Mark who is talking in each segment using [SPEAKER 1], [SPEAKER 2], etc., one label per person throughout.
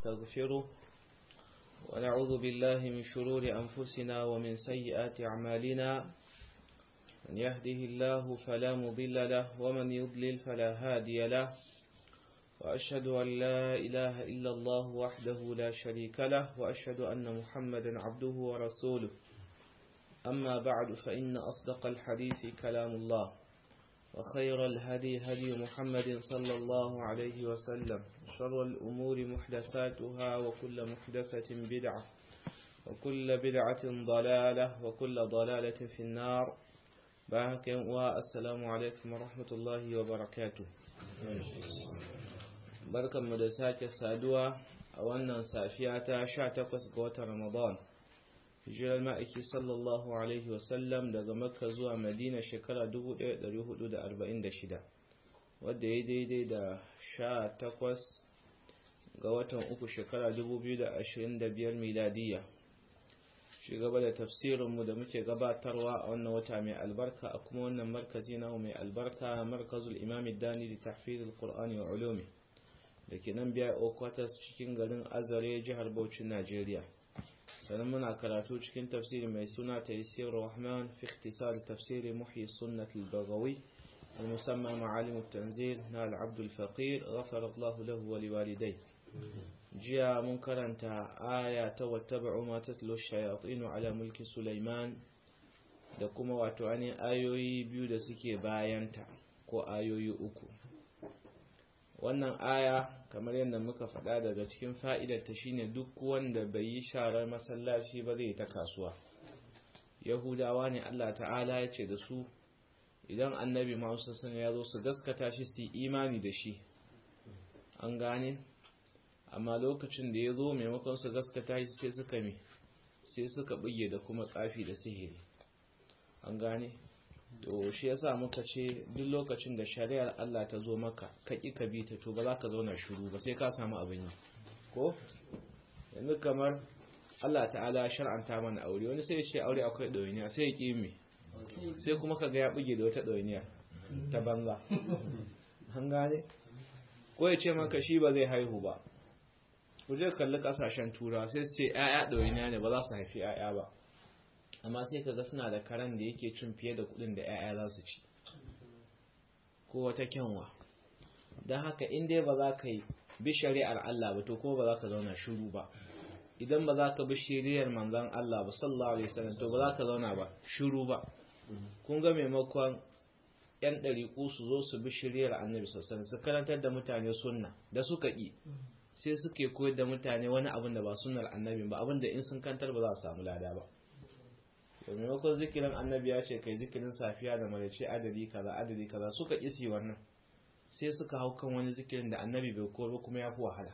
[SPEAKER 1] ونستغفره ونعوذ بالله من شرور أنفسنا ومن سيئات أعمالنا من يهده الله فلا مضل له ومن يضلل فلا هادي له وأشهد أن لا إله إلا الله وحده لا شريك له وأشهد أن محمدا عبده ورسوله أما بعد فإن أصدق الحديث كلام الله وخير الهدي هدي محمد صلى الله عليه وسلم شر الأمور محدثاتها وكل محدثة بدعة وكل بدعة ضلالة وكل ضلالة في النار باك والسلام عليكم ورحمة الله وبركاته barkan mu da sake saduwa a wannan safiya ta 18 ga watan Ramadan hijirar ma'aiki sallallahu alaihi wasallam daga makka zuwa madina shekara 1446 wadda ya daidai da 18 ga watan uku shekara 2025 miladiya shigaba da tafsirinmu da muke gabatarwa a wannan wata mai albarka a kuma wannan markazi na mai albarka markazul imam dani da tahfizul qur'ani wa ulumi da ke nan biya okwatas cikin garin azare jihar bauchi najeriya sannan muna karatu cikin tafsiri mai suna taysir rahman fi ikhtisar tafsiri muhyi sunnat al-baghawi المسمى معالم التنزيل نال عبد الفقير غفر الله له ولوالديه جاء منكرا آية واتبعوا ما تتلو الشياطين على ملك سليمان da kuma wato ainihin ayoyi biyu da suke bayanta ko ayoyi uku wannan aya kamar yadda muka faɗa daga cikin fa'idarta shine duk wanda bai yi sharar masallaci ba zai ta kasuwa yahudawa ne Allah ta'ala ya ce da su idan annabi masu sani ya zo su gaskata shi su imani da shi an gane amma lokacin da ya zo maimakon su gaskata shi sai suka mi sai suka buge da kuma tsafi da sihiri an gane to shi yasa muka ce duk lokacin da shari'ar Allah ta zo maka ka ki ka bi ta to ba za ka zauna shiru ba sai ka samu abin yi ko yanzu kamar Allah ta'ala ya shar'anta mana aure wani sai ya ce aure akwai ɗawainiya sai ya ƙi me sai kuma ka ga ya buge da wata ɗawainiya ta banza an gane ko ya ce maka shi ba zai haihu ba ku je kalli kasashen turawa sai su ce 'ya'ya ɗawainiya ne ba za su haifi 'ya'ya ba amma sai kaga suna da karen da yake cin fiye da kudin da 'ya'ya za su ci ko wata kyanwa don haka in dai ba za ka yi bi shari'ar Allah ba to ko ba za ka zauna shiru ba idan ba za ka bi shari'ar manzan Allah ba sallallahu alaihi wasallam to ba za ka zauna ba shiru ba kun ga maimakon yan ɗariƙu su zo su bi shari'ar annabi sallallahu su karantar da mutane sunna da suka ƙi sai suke koyar da mutane wani abin da ba sunnar annabi ba abin da in sun kantar ba za su samu lada ba maimakon zikirin annabi ya ce kai zikirin safiya da maraice adadi kaza adadi kaza suka isi wannan sai suka hau kan wani zikirin da annabi bai koro kuma ya fi wahala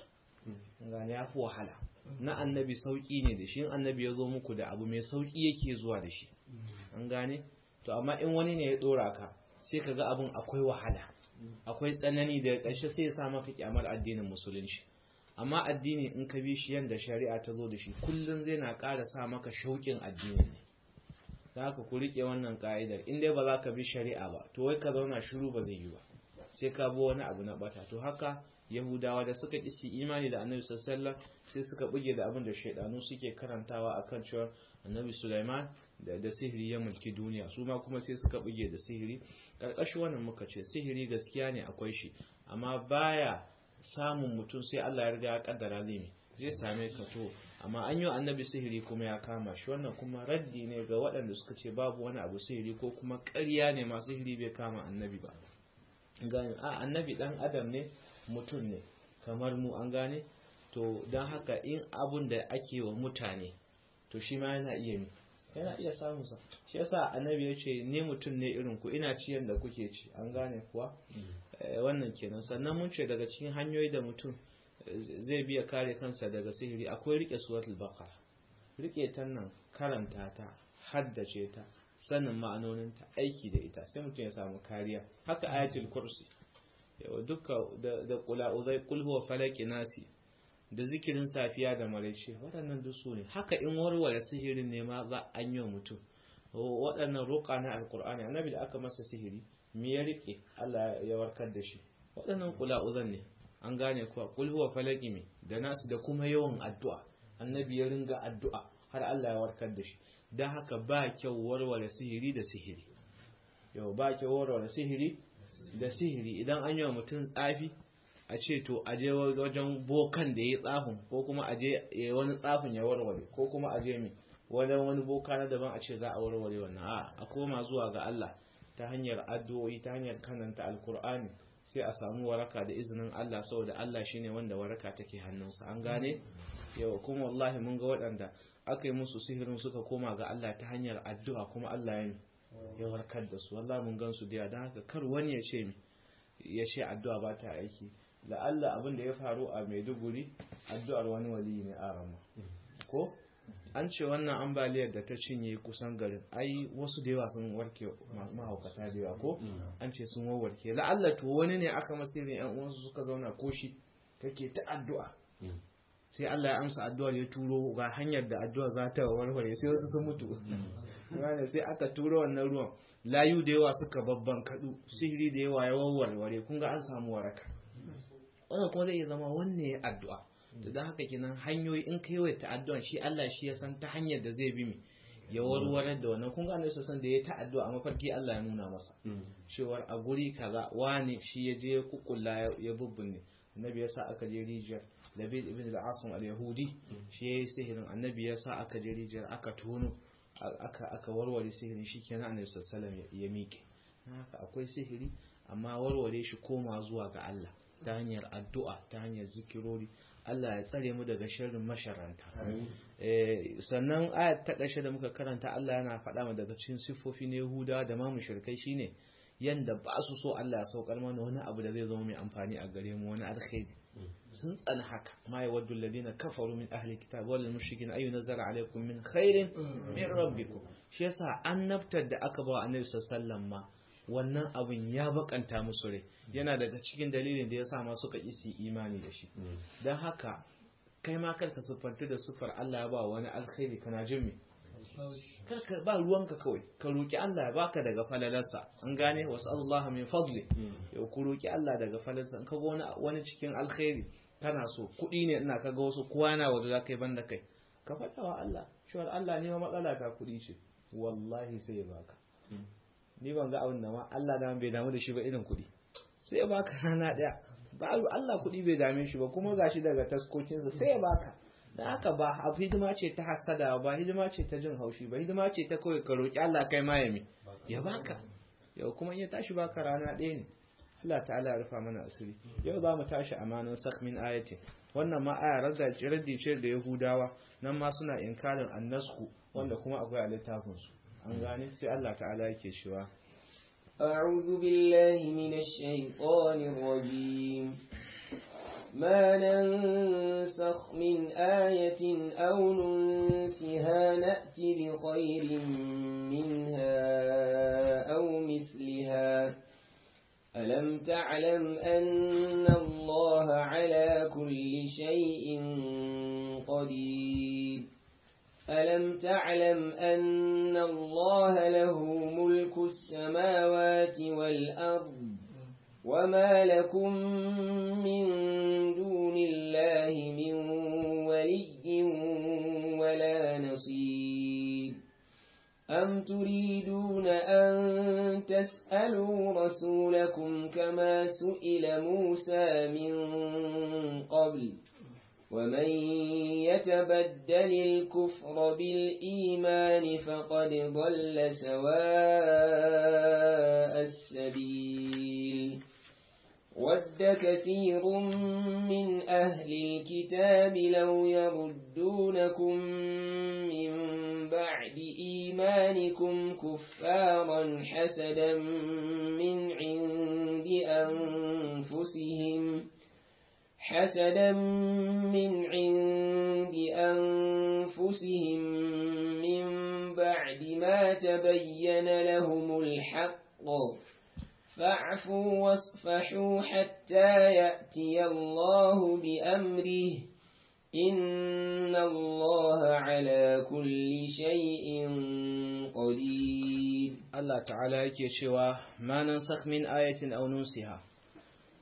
[SPEAKER 1] gane ya fi wahala na annabi sauki ne da shi in annabi ya zo muku da abu mai sauki yake zuwa da shi an gane to amma in wani ne ya dora ka sai ka ga abin akwai wahala akwai tsanani da ƙarshe sai ya sa maka kyamar addinin musulunci amma addini in ka bi shi yadda shari'a ta zo da shi kullum zai na ƙara sa maka shauƙin addini ne za ka ku riƙe wannan ƙa'idar in dai ba za ka bi shari'a ba to wai ka zauna shiru ba zai yi ba sai ka bi wani abu na bata to haka yahudawa da suka ƙi imani da annabi sallallahu sai suka buge da abin da shaidanu suke karantawa akan cewa annabi sulaiman da da sihiri ya mulki duniya su ma kuma sai suka buge da sihiri ƙarƙashin wannan muka ce sihiri gaskiya ne akwai shi amma baya samun mutum sai Allah ya riga ya kaddara zai zai same ka to amma an yi annabi sihiri kuma ya kama shi wannan kuma raddi ne ga waɗanda suka ce babu wani abu sihiri ko kuma ƙarya ne masu sihiri bai kama annabi ba gane a annabi dan adam ne mutum ne kamar mu an gane to don haka in abun da ake wa mutane to shi ma yana iya mi yana iya samun sa shi yasa annabi ya ce ne mutum ne irin ku ina ciyan da kuke ci an gane kuwa wannan kenan sannan mun ce daga cikin hanyoyi da mutum zai biya kare kansa daga sihiri akwai rike suratul baqara rike ta nan karanta ta haddace ta sanin ma'anoninta aiki da ita sai mutum ya samu kariya haka ayatul kursi yawa duka da kula uzai kul huwa falaki nasi da zikirin safiya da maraice waɗannan duk su ne haka in warware sihirin ne ma za an yi mutum waɗannan roƙa na alkur'ani annabi da aka masa sihiri me ya rike Allah ya warkar da shi waɗannan kula uzan ne an gane kuwa kul huwa falaki me da nasu da kuma yawan addu'a annabi ya ringa addu'a har Allah ya warkar da shi dan haka ba kyau warware sihiri da sihiri yau ba kyau warware sihiri da sihiri idan an yi wa mutum tsafi a ce to a je wajen bokan da ya tsafin ko kuma a je wani tsafin ya warware ko kuma a je mai wani wani boka na daban a ce za a warware wannan a a koma zuwa ga Allah ta hanyar addu'o'i ta hanyar kananta alkur'ani sai a samu waraka da izinin Allah saboda Allah shine wanda waraka take hannunsa an gane yau kuma wallahi mun ga waɗanda aka yi musu sihirin suka koma ga Allah ta hanyar addu'a kuma Allah ya ya warkar da su wallahi mun gan su da don haka kar wani ya ce mi ya ce addu'a ba ta aiki da Allah abin da ya faru a Maiduguri addu'ar wani wali ne a rama ko an ce wannan ambaliyar da ta cinye kusan garin ai wasu da yawa sun warke mahaukata da yawa ko an ce sun warke la'alla to wani ne aka masirin yan uwansu suka zauna ko shi kake ta addu'a sai Allah ya amsa addu'ar ya turo ga hanyar da addu'a za ta warware sai wasu sun mutu gane sai aka turo wannan ruwan layu da yawa suka babban kadu sihiri da yawa ya warware kun ga an samu waraka wannan kuma zai iya zama wanne ya addu'a da don haka kenan hanyoyi in kai wa ta'addu'a shi Allah shi ya san ta hanyar da zai bi mi ya warware da wannan kun ga annabi san da ya ta'addu'a a mafarki Allah ya nuna masa cewar a guri kaza wani shi ya je kukulla ya bubbunne annabi ya sa aka je rijiyar labid ibn al-asim al-yahudi shi ya yi sihirin annabi ya sa aka je rijiyar aka tono aka aka warware sihirin shi kenan annabi sallallahu alaihi ya miƙe haka akwai sihiri amma warware shi koma zuwa ga Allah ta hanyar addu'a ta hanyar zikirori Allah ya tsare mu daga sharrin masharanta sannan ayat ta ƙarshe da muka karanta Allah yana faɗa mu daga cikin siffofi na Yahuda da ma mushrikai shine yanda ba su so Allah ya saukar mana wani abu da zai zama mai amfani a gare mu wani alkhairi sun tsana haka ma yawaddu alladhina kafaru min ahli kitab wal mushrikin ayu nazara alaikum min khairin min rabbikum shi yasa annabtar da aka ba annabi sallallahu alaihi wasallam ma wannan abin ya bakanta musu rai yana daga cikin dalilin da ya sa ma suka isi imani da shi don haka kai ma karka siffanta da siffar Allah ya ba wani alkhairi kana jin me karka ba ruwanka kawai ka roki Allah ya baka daga falalarsa an gane wasu Allah min fadli yau ku roki Allah daga falalarsa in kaga wani wani cikin alkhairi kana so kuɗi ne ina kaga wasu kwana wanda za ka yi banda kai ka faɗa wa Allah cewa Allah ne matsala ta kuɗi ce wallahi sai ya baka ni ban ga abin da ma Allah da bai damu da shi ba irin kuɗi sai ya baka rana ɗaya ba Allah kuɗi bai dame shi ba kuma gashi daga taskokinsa sai ya baka da haka ba a hidima ce ta hasada ba hidima ce ta jin haushi ba hidima ce ta kawai ka roƙi Allah kai ma ya ya baka yau kuma ya tashi baka rana ɗaya ne Allah ta'ala ya rufa mana asiri yau za mu tashi amanan sak min ayati wannan ma aya raddi ce da Yahudawa nan ma suna inkarin annasku wanda kuma akwai a littafin su an gane sai Allah ta'ala yake cewa
[SPEAKER 2] أعوذ بالله من الشيطان الرجيم ما ننسخ من آية أو ننسها نأت بخير منها أو مثلها ألم تعلم أن الله على كل شيء قدير ألم تعلم أن الله له ملك السماوات والأرض وما لكم من دون الله من ولي ولا نصير أم تريدون أن تسألوا رسولكم كما سئل موسى من قبل ومن يتبدل الكفر بالإيمان فقد ضل سواء السبيل ود كثير من أهل الكتاب لو يردونكم من بعد إيمانكم كفارا حسدا من عند أنفسهم حسدا من عند أنفسهم من بعد ما تبين لهم الحق فاعفوا واصفحوا حتى يأتي الله بأمره إن الله على كل شيء قدير
[SPEAKER 1] Allah ta'ala yake cewa ma nan sak min ayatin aw nunsiha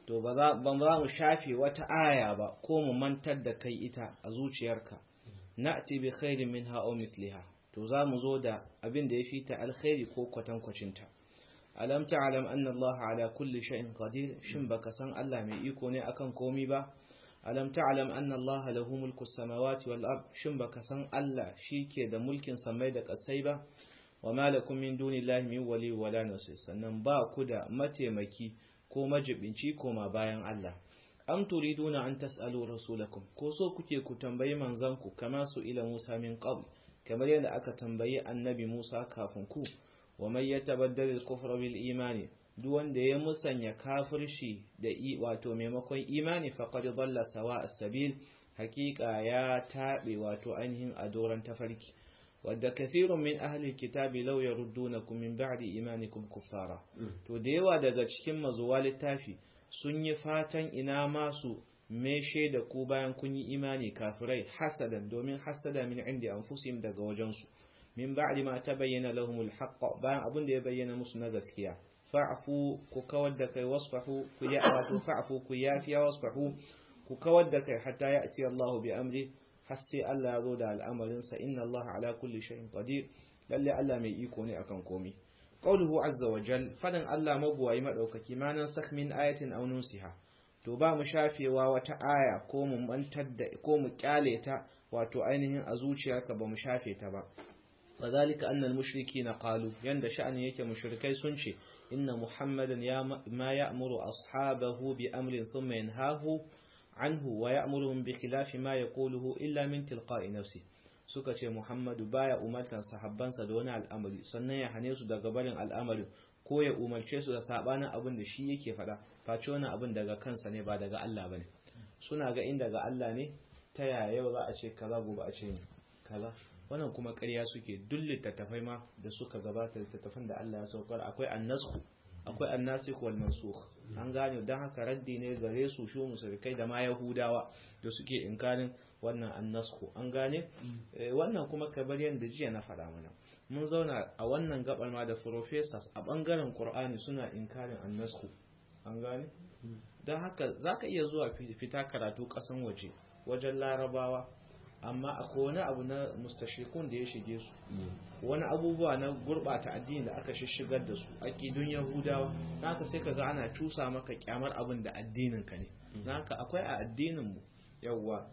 [SPEAKER 1] to ba za mu shafe wata aya ba ko mu mantar da kai ita a zuciyarka na'ti bi khairin minha aw mithliha to za mu zo da abin da ya fi ta alkhairi ko kwatankwacinta alam ta'lam anna Allah ala kulli shay'in qadir shin baka san Allah mai iko ne akan komi ba alam ta'lam anna Allah lahu mulku samawati wal ard shin baka san Allah shike da mulkin samai da kasai ba wa ma lakum min dunillahi min wali wala nasir sannan ba ku da mataimaki ko majibinci koma bayan Allah am turiduna an tas'alu rasulakum ko so kuke ku tambayi manzanku kama su ila Musa min qabl kamar yadda aka tambayi annabi Musa kafin ku wa man yatabaddal al-kufra bil imani duk wanda ya musanya kafirci da i wato maimakon imani faqad dalla sawa as-sabil hakika ya tabe wato ainihin adoran tafarki wadda kathirun min ahli kitabi law yaruddunakum min ba'di imanikum kuffara to da yawa daga cikin mazuwa littafi sun yi fatan ina masu meshe da ku bayan kun yi imani kafirai hasadan domin hasada min indi anfusihim daga wajensu min ba'di ma tabayyana lahumul haqq bayan abin da ya bayyana musu na gaskiya fa'fu ku kawar da kai wasfahu ku ya wato fa'fu ku yafiya wasfahu ku kawar da kai hatta ya'ti Allah bi amri har sai Allah ya zo da al'amarin sa inna Allah ala kulli shay'in qadir lalle Allah mai iko ne akan komai qawluhu azza wa jal fadan Allah mabuwayi madaukaki manan sakh min ayatin aw nusiha to ba mu shafewa wata aya ko mu mantar da ko mu kyale ta wato ainihin a zuciyarka ba mu shafe ta ba وذلك أن المشركين قالوا يند شأن يك مشركي سنشي إن محمدا يا ما يأمر أصحابه بأمر ثم ينهاه عنه ويأمرهم بخلاف ما يقوله إلا من تلقاء نفسه suka ce Muhammadu baya umartan sahabbansa da wani al'amari sannan ya hane su daga barin al'amari ko ya umarce su da sabanin abin da shi yake faɗa face wani abin daga kansa ne ba daga Allah bane suna ga in daga Allah ne ta yaya yau za a ce kaza gobe a ce kaza wannan kuma ƙarya suke duk littattafai ma da suka gabata littattafan da Allah ya saukar akwai annasku akwai annasikh wal mansukh an gane dan haka raddi ne gare su shu musulkai da ma yahudawa da suke inkarin wannan annasku an gane wannan kuma kabar yanda jiya na faɗa mana mun zauna a wannan gabar ma da professors a bangaren qur'ani suna inkarin annasku an gane dan haka zaka iya zuwa fita karatu kasan waje wajen larabawa amma akwai wani abu na mustashikun da ya shige su wani abubuwa na gurbata addini da aka shishigar da su aqidun yahudawa naka sai kaga ana cusa maka kyamar abin da addinin ka ne naka akwai a addinin mu yawa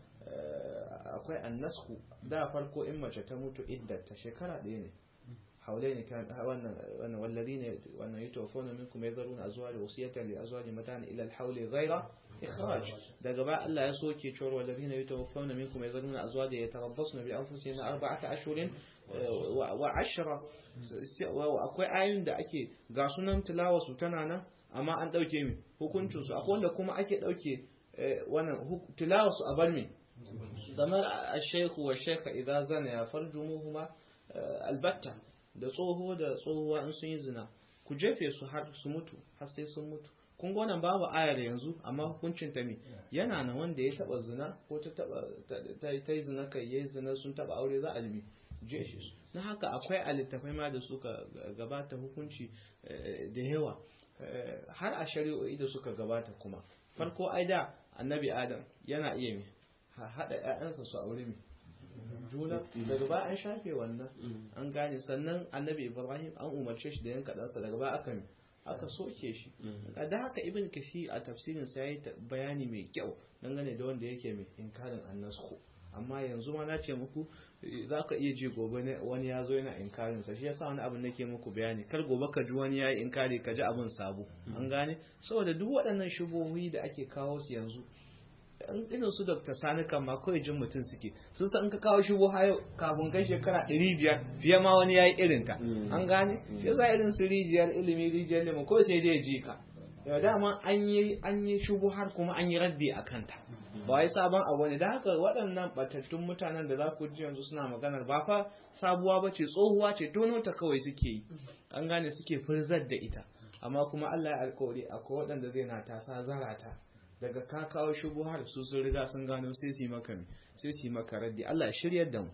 [SPEAKER 1] akwai annasku da farko in mace ta mutu iddata shekara ɗaya ne haulai ne kan wannan wannan walladine wannan yatawafuna minkum yadharuna azwaja wasiyatan li azwaji matan ila al-hawli ghayra ikhraj daga ba Allah ya soke cewar walladine yatawaffawna minkum yadharuna azwaja yatarabbasna bi anfusihinna arba'ata ashhurin wa ashra akwai ayoyin da ake ga sunan tilawa su tana nan amma an dauke mi hukuncin su akwai wanda kuma ake dauke wannan tilawa su a bar mi kamar ash-shaykh wa shaykha idza zana ya farjumuhuma albatta da tsoho da tsohuwa in sun yi zina ku jefe su har su mutu har sai sun mutu kun ga wannan babu ayar yanzu amma hukuncin ta me yana na wanda ya taba zina ko ta taba ta yi zina kai yayi zina sun taba aure za a limi jefe su na haka akwai alittafai ma da suka gabata hukunci da yawa har a shari'o'i da suka gabata kuma farko ai da annabi adam yana iya me haɗa 'ya'yansa su aure me juna daga ba an shafe wannan an gane sannan annabi ibrahim an umarce shi da yanka ɗansa daga ba aka aka soke shi da haka ibn kashi a tafsirin sa yayi bayani mai kyau dangane da wanda yake mai inkarin annasko amma yanzu ma na ce muku za ka iya ji gobe wani ya zo yana inkarin sa shi yasa wani abin nake muku bayani kar gobe ka ji wani ya yi inkari ka ji abin sabo an gane saboda duk waɗannan shubohi da ake kawo su yanzu irin su Dr. Sani kan ma kawai jin mutum suke sun san ka kawo shubu hayo kafin kai shekara 500 fiye ma wani yayi irin ta an gane shi yasa irin su rijiyar ilimi rijiyar ilimin ko sai dai ji ka yau dama an yi an yi shubu har kuma an yi raddi a kanta ba wai sabon abu ne da haka waɗannan batattun mutanen da za ku ji yanzu suna maganar ba fa sabuwa ba ce tsohuwa ce tono ta kawai suke yi an gane suke furzar da ita amma kuma Allah ya alkawari akwai waɗanda zai na tasa zarata daga ka kawo shubuhar su sun riga sun gano sai su yi maka sai su yi maka raddi Allah shiryar da mu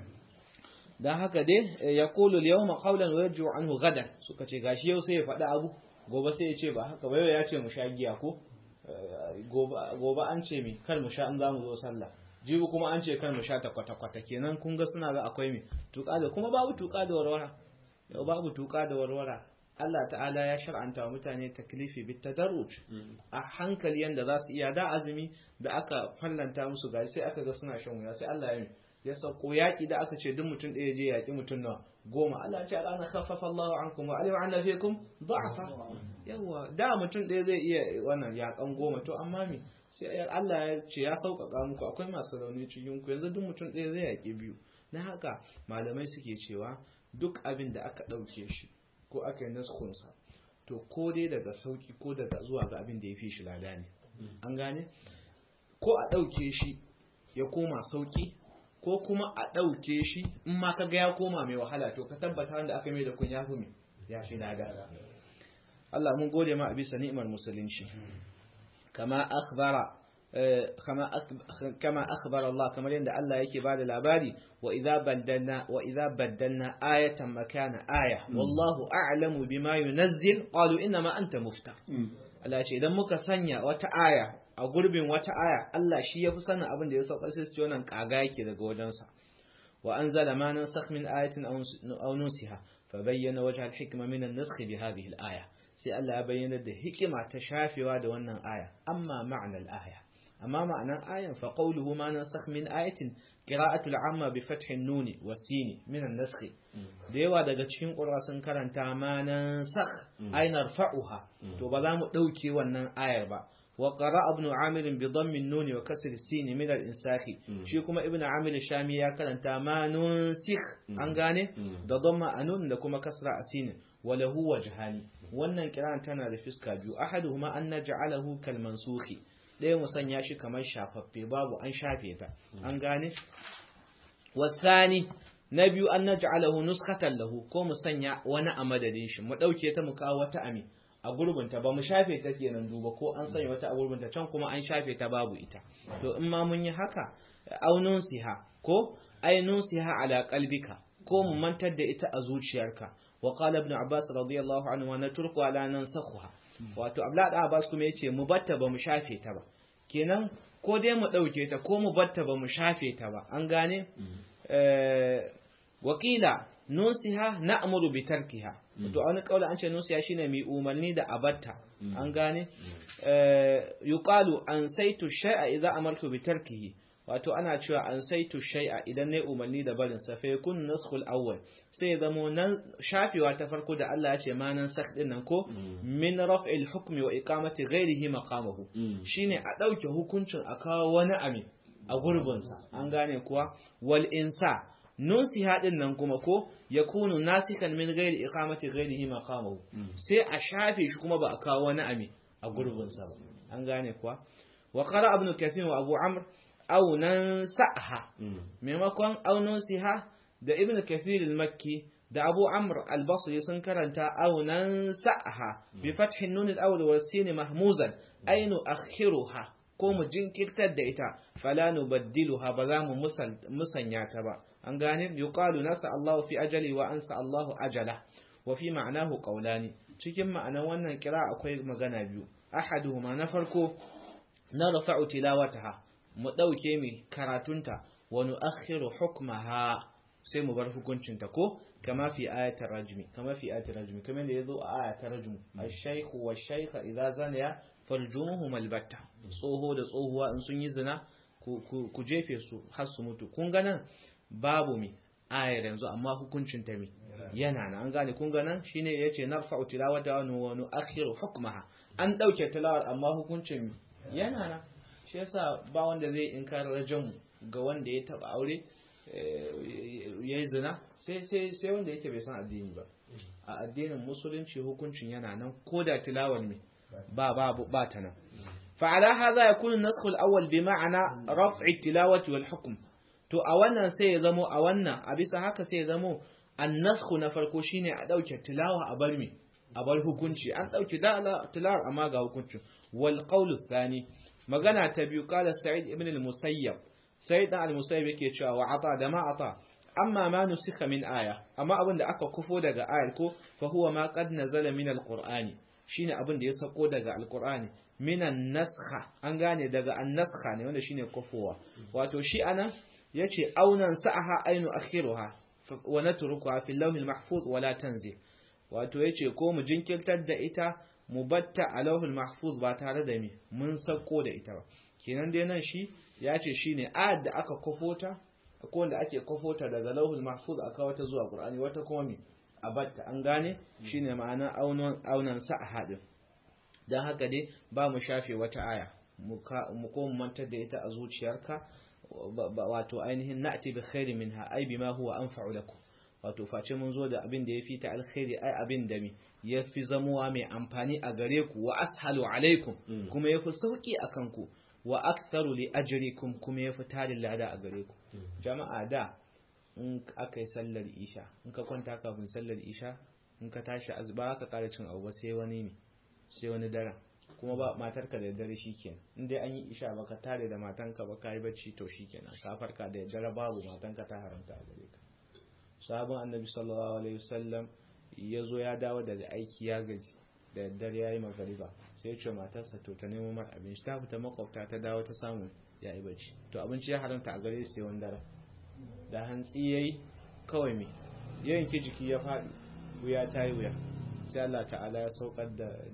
[SPEAKER 1] dan haka dai ya qulu al-yawma qawlan wa yarju anhu gadan suka ce gashi yau sai ya faɗi abu gobe sai ya ce ba haka ba yau ya ce mu sha giya ko gobe an ce mi kar mu sha in za mu zo sallah jibi kuma an ce kar mu sha ta kwata-kwata kenan kun ga suna ga akwai mi tuka da kuma babu tuka da warwara yau babu tuka da warwara Allah ta'ala ya shar'anta wa mutane taklifi bit tadarruj a hankali yanda za su iya da azumi da aka fallanta musu gari sai aka ga suna shan wuya sai Allah ya mi ya sauko yaƙi da aka ce duk mutum ɗaya je yaƙi mutum na goma Allah ya ce al'ana khaffafa Allahu ankum wa alima anna fikum da'afa yawa da mutum ɗaya zai iya wannan yaƙan goma to amma me sai Allah ya ce ya sauƙaƙa muku akwai masu rauni cikin ku yanzu duk mutum ɗaya zai yaƙi biyu na haka malamai suke cewa duk abin da aka ɗauke shi ko aka yi naskunsa to ko dai daga sauki ko daga zuwa ga abin da ya fi shi lada ne an gane ko a ɗauke shi ya koma sauki ko kuma a ɗauke shi in ma ka ga ya koma mai wahala to ka tabbata wanda aka mai da kun ya fi ya fi lada Allah mun gode ma a bisa ni'imar musulunci kama akhbara كما أخبر الله كما يند الله يكي بعد العبادي وإذا بدلنا وإذا بدلنا آية مكان آية والله أعلم بما ينزل قالوا إنما أنت مفتر Allah ce idan muka sanya wata aya a gurbin wata aya Allah shi ya fi sanin abin da ya saukar sai su ce wannan kaga yake daga wajensa wa anzala ma nansakh min ayatin aw nusiha fa bayyana wajha al-hikma min an-naskh bi hadhihi al-aya sai Allah ya bayyana da hikima ta shafewa da wannan aya amma ma'na al-aya amma ma'anar ayan fa qawluhu ma nansakh min ayatin qira'atu al-amma bi fathi an-nun wa sin min an-naskh da yawa daga cikin qur'a sun karanta ma nansakh ay narfa'uha to ba za mu dauke wannan ayar ba wa qara'a ibn amir bi dhammi an-nun wa kasr as-sin min al-insakh shi kuma ibn amir shami ya karanta ma nunsikh an gane da dhamma anun da kuma kasra asin wa lahu wajhani wannan kiran tana da fiska biyu ahaduhuma an naj'alahu kal mansukhi ɗaya mu sanya shi kamar shafaffe babu an shafe ta an gane wasani na biyu an naj'alahu nuskatan lahu ko mu sanya wani a madadin shi mu dauke ta mu kawo wata ami a gurbinta ba mu shafe ta kenan duba ko an sanya wata a gurbinta can kuma an shafe ta babu ita to in ma mun yi haka aunun siha ko ainun siha ala qalbika ko mu mantar da ita a zuciyarka wa qala ibn abbas radiyallahu anhu wa natruku ala nansakhuha wato abla da abbas kuma yace mu batta ba mu shafe ta ba kenan ko dai mu dauke ta ko mu batta ba mu shafe ta ba an gane eh wakila nusiha na'muru bi tarkiha to wani kaula an ce nusiha shine mai umarni da abatta an gane yuqalu an saitu shay'a idza amartu bi tarkihi wato ana cewa an saitu shay'a idan ne umarni da barin sa fa yakun naskhul awwal sai ya zamo nan shafewa ta farko da Allah ya ce ma nan sakh din nan ko min raf'il hukmi wa iqamati ghairihi maqamahu shine a dauke hukuncin a kawo wani ami a gurbin sa an gane kuwa wal insa nusiha din nan kuma ko yakunu nasikan min ghairi iqamati ghairihi maqamahu sai a shafe shi kuma ba a kawo wani ami a gurbin sa ba an gane kuwa wa qara ibn kathir wa abu amr aunan sa'ha maimakon aunan siha da ibn kathir al-makki da abu amr al-basri sun karanta aunan sa'ha bi fathin nun al-awwal wa sin mahmuzan ainu akhiruha ko mu jinkirtar da ita fala nubaddiluha ba za mu musanya ta ba an gane yuqalu nasa Allah fi ajali wa ansa Allah ajala wa fi ma'anahu qawlani cikin ma'anar wannan kira akwai magana biyu ahaduhuma na farko na rafa'u tilawataha mu ɗauke mi karatunta wani akhiru hukmaha sai mu bar hukuncinta ko kama fi ayatar rajmi kama fi ayatar rajmi kama da yazo a ayatar rajmi ash-shaykhu wash-shaykha idza zaniya farjumuhum albatta tsoho da tsohuwa in sun yi zina ku jefe su har su mutu kun ga nan babu mi ayar yanzu amma hukuncin ta mi yana nan an gane kun ga nan shine yace narfa'u tilawata wa nu'akhiru hukmaha an dauke tilawar amma hukuncin mi yana nan shi yasa ba wanda zai inkar rajan ga wanda ya taba aure ya yi zina sai wanda yake bai san addini ba a addinin musulunci hukuncin yana nan ko da tilawar me ba ba ba ta nan fa'ala hadha yakunu an-nasakh al-awwal bi ma'ana raf'i tilawati wal hukm to a wannan sai ya zamo a wannan a bisa haka sai ya zamo an-nasakh na farko shine a dauke tilawa a bar me a bar hukunci an dauke tilawar amma ga hukuncin wal qawlu thani magana ta biyu kala sa'id ibn al-musayyab sa'id dan al-musayyab yake cewa wa ata da ma ata amma ma nusika min aya amma abin da aka kufo daga ayar ko fa huwa ma qad nazala min al-qur'ani shine abin da ya sako daga alqur'ani minan naskha an gane daga annaskha ne wanda shine kofowa wato shi anan yace aunan sa'aha ainu akhiruha wa natrukuha fil lawhil mahfuz wala tanzil wato yace ko mu jinkirtar da ita mu batta a lawhil mahfuz ba tare da mi mun sako da ita ba kenan dai nan shi yace shine ayat da aka kofota ko wanda ake kofota daga lawhil mahfuz aka wata zuwa qur'ani wata kuma mi a batta an gane shine ma'ana aunan aunan sa'aha din dan haka dai ba mu shafe wata aya mu ko mu mantar da ita a zuciyarka wato ainihin na'ti bi khairi minha ai bima huwa anfa'u lakum wato face mun zo da abin da yafi ta alkhairi ai abin da mi yafi zamuwa mai amfani a gare ku wa ashalu alaikum kuma yafi sauki akan ku wa aktharu li ajrikum kuma yafi tarin lada a gare ku jama'a da in aka yi sallar isha in ka kwanta kafin sallar isha in ka tashi azba ka kara cin abu sai wani ne sai wani daren kuma ba matarka da dare shikenan in dai an yi isha baka tare da matanka ba kai bacci to shikenan ka farka da dare babu matanka ta haramta a gare ka sahabin annabi sallallahu alaihi wasallam ya zo ya dawo daga aiki ya gaji da dare yayi magariba sai ya ce matarsa to ta nemo mar abinci ta fita makwabta ta dawo ta samu ya yi bacci to abinci ya haramta a gare sai wani dare da hantsi yayi kawai me yanki jiki ya faɗi wuya ta yi wuya sai Allah ta'ala ya saukar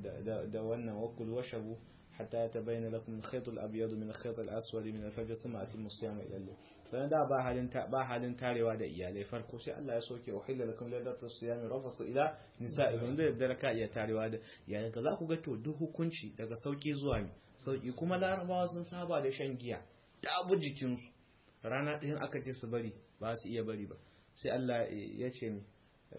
[SPEAKER 1] da wannan wakul washabu hatta ya tabayyana lakum al-khayt al-abyad min al-khayt al-aswad min al-fajr thumma atimmu siyama ila al sanan da ba halin ba halin tarewa da iyalai farko sai Allah ya soke uhilla lakum laylatu siyami rafasu ila nisa'ikum da yadda ka iya tarewa da iyalai ka za ku ga to duk hukunci daga sauki zuwa mi sauki kuma larabawa sun saba da shan giya dabu jikinsu rana ɗayan aka ce su bari ba su iya bari ba sai Allah ya ce mi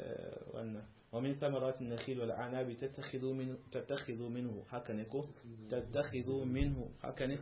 [SPEAKER 1] wannan ومن ثمرات النخيل والعناب تتخذوا منه تتخذوا منه هكنكو تتخذوا منه هكن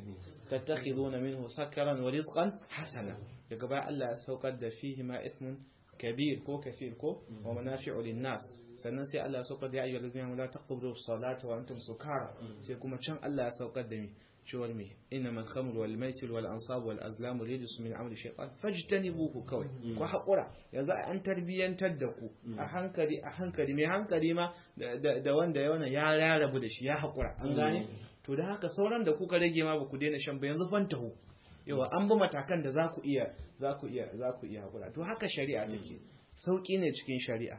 [SPEAKER 1] تتخذون منه سكرا ورزقا حسنا يقبع الله سوقد فيهما إثم كبير كو كثير كو ومنافع للناس سننسي الله سوقد يا أيها الذين لا تقبلوا الصلاة وأنتم سكارى سيكون كان الله سوقد مي cewar me innamal khamr wal maisir wal ansab wal azlam rijus min amali shaytan fajtanibuhu kawai ku hakura yanzu an tarbiyantar da ku a hankali a hankali mai hankali ma da wanda ya wannan ya rarrabu da shi ya hakura an gane to da haka sauran da kuka rage ma ba ku daina shan ba yanzu fantahu yawa an bi matakan da za ku iya za ku iya za ku iya hakura to haka shari'a take sauki ne cikin shari'a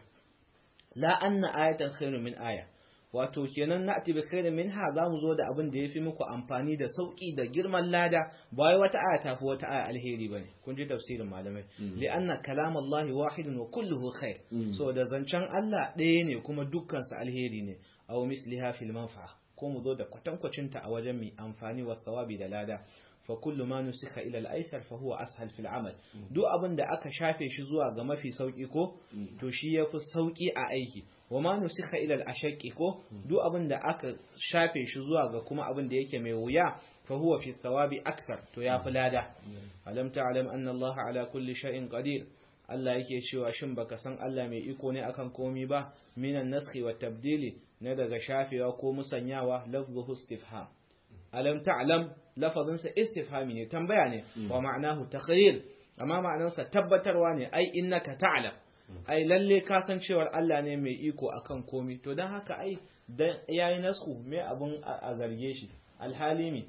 [SPEAKER 1] la anna ayatan khairu min aya wato kenan na ati bi khairin minha zamu zo da abin da yafi muku amfani da sauki da girman lada ba wai wata aya tafi wata aya alheri bane kun ji tafsirin malamai li anna kalam Allah wahidun wa kulluhu khair so da zancen Allah ɗaya ne kuma dukkan sa alheri ne aw misliha fil manfa'a ko mu zo da kwatankwacin ta a wajen mai amfani wa sawabi da lada fa kullu ma nusikha ila al-aysar fa huwa ashal fil amal duk abin da aka shafe shi zuwa ga mafi sauki ko to shi yafi sauki a aiki wa ma nusikha ila al-ashaqi ko duk abin da aka shafe shi zuwa ga kuma abin da yake mai wuya fa huwa fi thawabi akthar to yafi lada alam ta'lam anna Allah ala kulli shay'in qadir Allah yake cewa shin baka san Allah mai iko ne akan komi ba minan naskhi wa tabdili na daga shafewa ko musanyawa lafzuhu istifham alam ta'lam lafazinsa istifhami ne tambaya ne wa ma'anahu taqrir amma ma'anarsa tabbatarwa ne ai innaka ta'lam ai lalle ka san cewar Allah ne mai iko akan komi to dan haka ai dan yayi nasku me abun a zarge shi alhalimi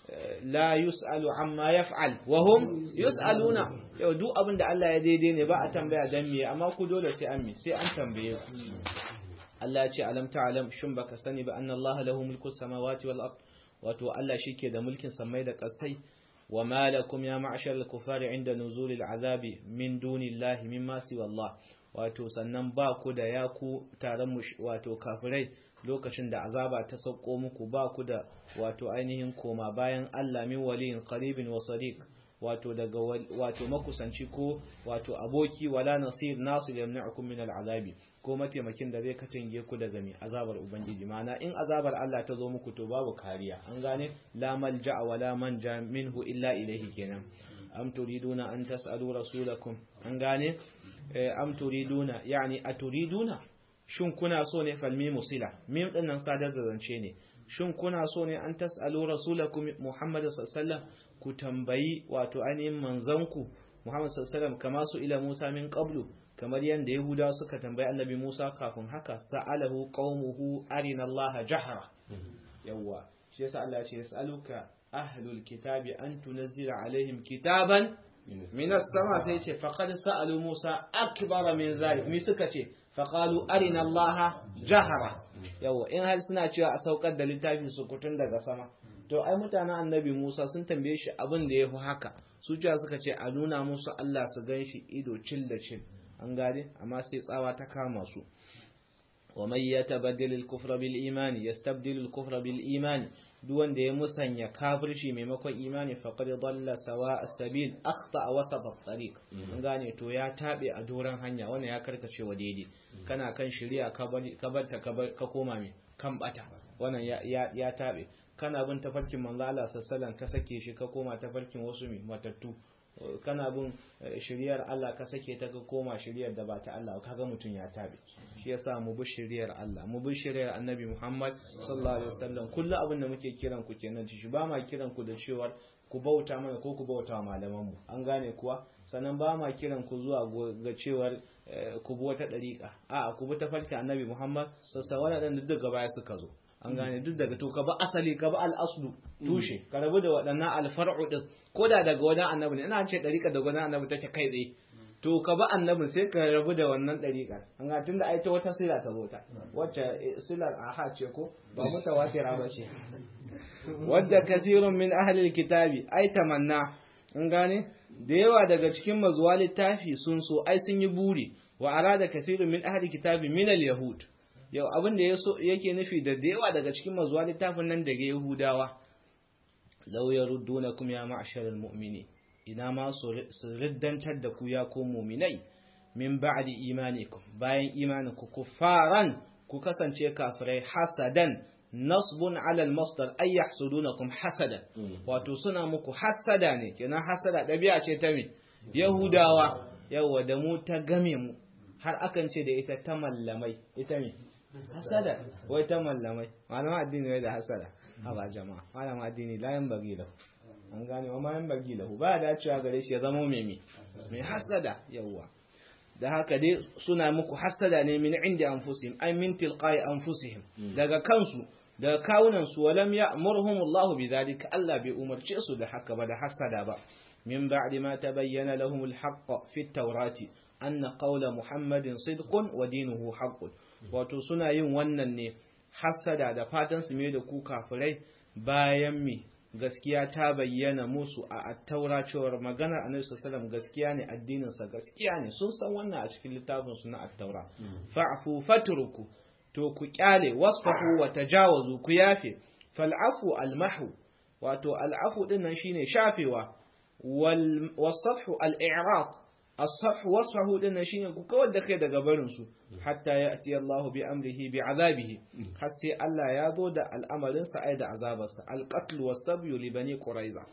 [SPEAKER 1] la yus'alu amma yaf'al wa hum yus'aluna yau duk abin da Allah ya daidai ne ba a tambaya dan me amma ku dole sai an me sai an tambaye ku Allah ya ce alam ta'lam shin baka sani ba anna Allah lahu mulku samawati wal ard wato Allah shike da mulkin samai da ƙasai wa malakum ya ma'ashar al-kufari inda nuzulil azabi min dunillahi mimma siwa Allah wato sannan ba ku da ya ku taron wato kafirai lokacin da azaba ta sauko muku ba ku da wato ainihin koma bayan Allah min waliyin qaribin wa sadiq wato daga wato makusanci ko wato aboki wala nasir nasir yamna'ukum min al'azabi ko mataimakin da zai katange ku daga mai azabar ubangiji mana in azabar Allah ta zo muku to babu kariya an gane la malja wala manja minhu illa ilayhi kenan am turiduna an tas'alu rasulakum an gane am turiduna yani aturiduna shin kuna so ne falmi musila mim dinnan sadar da zance ne shin kuna so ne an tas'alu rasulakum muhammad sallallahu alaihi wasallam ku tambayi wato ainihin manzanku muhammad sallallahu alaihi wasallam kama su ila musa min qablu kamar yadda yahudawa suka tambayi annabi Musa kafin haka sa'alahu qaumuhu arina Allah jahra yawa shi yasa Allah ya ce yas'aluka ahlul kitabi an tunzila alaihim kitaban minas sama sai ce faqad sa'alu Musa akbar min zalik mi suka ce faqalu arina Allah jahra yawa in har suna cewa a saukar da littafin su kutun daga sama to ai mutanen annabi Musa sun tambaye shi abin da yafi haka su cewa suka ce a nuna musu Allah su gan shi ido cil da cil an gane amma sai tsawa ta kama su wa may yatabaddal al-kufra bil imani yastabdil al-kufra bil imani duk wanda ya musanya kafirci maimakon imani faqad dalla sawa as-sabil akhta wasat at-tariq an gane to ya tabe a doran hanya wannan ya karkace wa daidai kana kan shari'a ka bar ta ka koma me kan bata wannan ya ya tabe kana bin tafarkin manzo Allah sallallahu ka sake shi ka koma tafarkin wasu mai matattu kana bin shiriyar Allah ka sake ta ka koma shiriyar da ba ta Allah kaga mutun ya tabe shi yasa mu bi shiriyar Allah mu bi shiriyar Annabi Muhammad sallallahu alaihi wasallam kullu abin da muke kiran ku kenan shi ba ma kiran ku da cewa ku bauta mana ko ku bauta wa malaman mu an gane kuwa sannan ba ma kiran ku zuwa ga cewar ku bi wata dariƙa a ku bi tafarkin Annabi Muhammad sallallahu alaihi wasallam duk gaba suka zo an gane duk daga to ka ba asali ka ba al'aslu tushe ka rabu da waɗannan alfar'u din ko da daga wani annabi ne ina ce ɗariƙa daga wani annabi take kai tsaye to ka ba annabin sai ka rabu da wannan ɗariƙar an ga tunda ai ta wata sila ta zo ta wacce silar aha ce ko ba mutawatira ba ce wadda kathirun min ahli kitabi ai tamanna an gane da yawa daga cikin mazuwa littafi sun so ai sun yi buri wa arada kathirun min ahli kitabi min al-yahud yau abin da yake nufi da yawa daga cikin mazuwa littafin nan daga yahudawa law yaruddunakum ya ma'sharal mu'mini ina ma su riddantar da ku ya ko mu'minai min ba'di imanikum bayan imaninku kuffaran ku kasance kafirai hasadan nasbun ala al-masdar ay yahsudunakum hasadan wato suna muku hasada ne kenan hasada dabi'a ce ta me yahudawa yawa da mu ta game mu har akan ce da ita ta mallamai ita me hasada wai ta mallamai malama addini wai da hasada haba jama'a malama addini la yan bagi lahu an gane wa ma yan bagi lahu ba da cewa gare shi ya zama mai me mai hasada yawa da haka dai suna muku hasada ne min inda anfusihim ay min tilqai anfusihim daga kansu daga kawunan su walam ya'murhum Allah bidhalika Allah bai umarce su da haka ba da hasada ba min ba'di ma tabayyana lahum al-haqq fi at-taurati anna qawla muhammadin sidqun wa dinuhu haqqun wato suna yin wannan ne hasada da fatan su mai da ku kafirai bayan mi gaskiya ta bayyana musu a attaura cewar maganar annabi sallallahu gaskiya ne addinin sa gaskiya ne sun san wannan a cikin littafin su na attaura fa'fu fatruku to ku kyale wasfahu wa tajawazu ku yafe fal'afu almahu wato al'afu din nan shine shafewa wal wasafhu al-i'raq as-safh wasfahu din nan shine ku kawar da kai daga barin su hatta ya'ti Allahu bi amrihi bi azabihi har sai Allah ya zo da al'amarin sa ai da azabarsa al-qatl was-sabyu li bani quraiza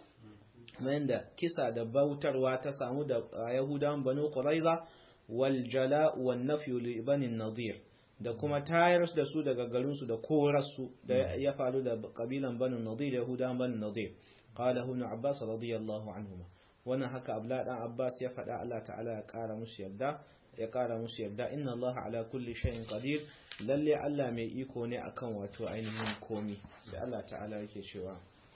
[SPEAKER 1] da kisa da bautarwa ta samu da yahudan banu quraiza wal jala' wan nafyu li bani nadir da kuma tayar da su daga garin su da korarsu da ya faru da kabilan banu nadir yahudan banu nadir qala ibn abbas radiyallahu anhuma wannan haka abla dan abbas ya faɗa Allah ta'ala ya ƙara musu yarda ya ƙara musu yarda inna Allah ala kulli shay'in qadir lalle Allah mai iko ne akan wato ainihin komi sai Allah ta'ala yake cewa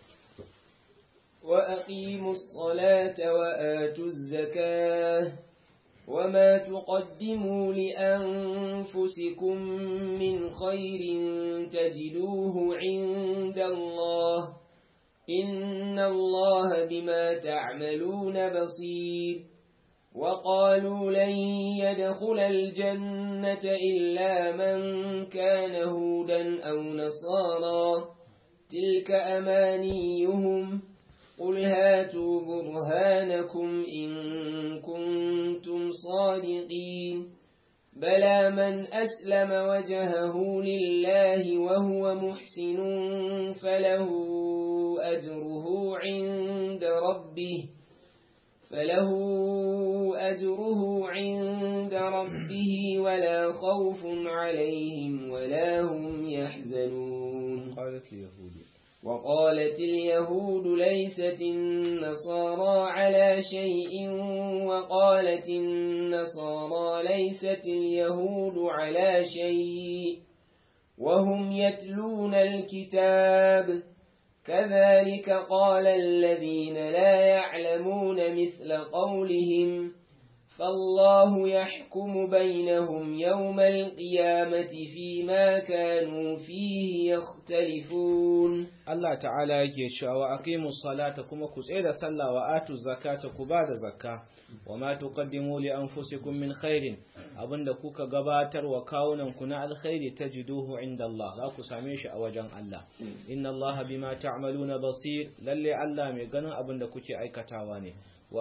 [SPEAKER 2] wa aqimus salata wa atuz zakah وما تقدموا لأنفسكم من خير تجدوه عند الله إن الله بما تعملون بصير وقالوا لن يدخل الجنة إلا من كان هودا أو نصارى تلك أمانيهم قل هاتوا برهانكم إن كنتم صادقين بلى من أسلم وجهه لله وهو محسن فله أجره عند ربه فله أجره عند ربه ولا خوف عليهم ولا هم يحزنون
[SPEAKER 1] قالت اليهود
[SPEAKER 2] وقالت اليهود ليست النصارى على شيء وقالت النصارى ليست اليهود على شيء وهم يتلون الكتاب كذلك قال الذين لا يعلمون مثل قولهم فالله يحكم بينهم يوم القيامة فيما كانوا فيه يختلفون
[SPEAKER 1] Allah ta'ala yake cewa aqimu salata kuma ku tsaye da sallah wa atu zakata ku ba da zakka wa ma tuqaddimu li anfusikum min khairin abinda kuka gabatar wa kawunan ku na alkhairi tajiduhu inda Allah za ku same shi a wajen Allah inna Allah bima ta'maluna basir lalle Allah mai ganin abinda kuke aikatawa ne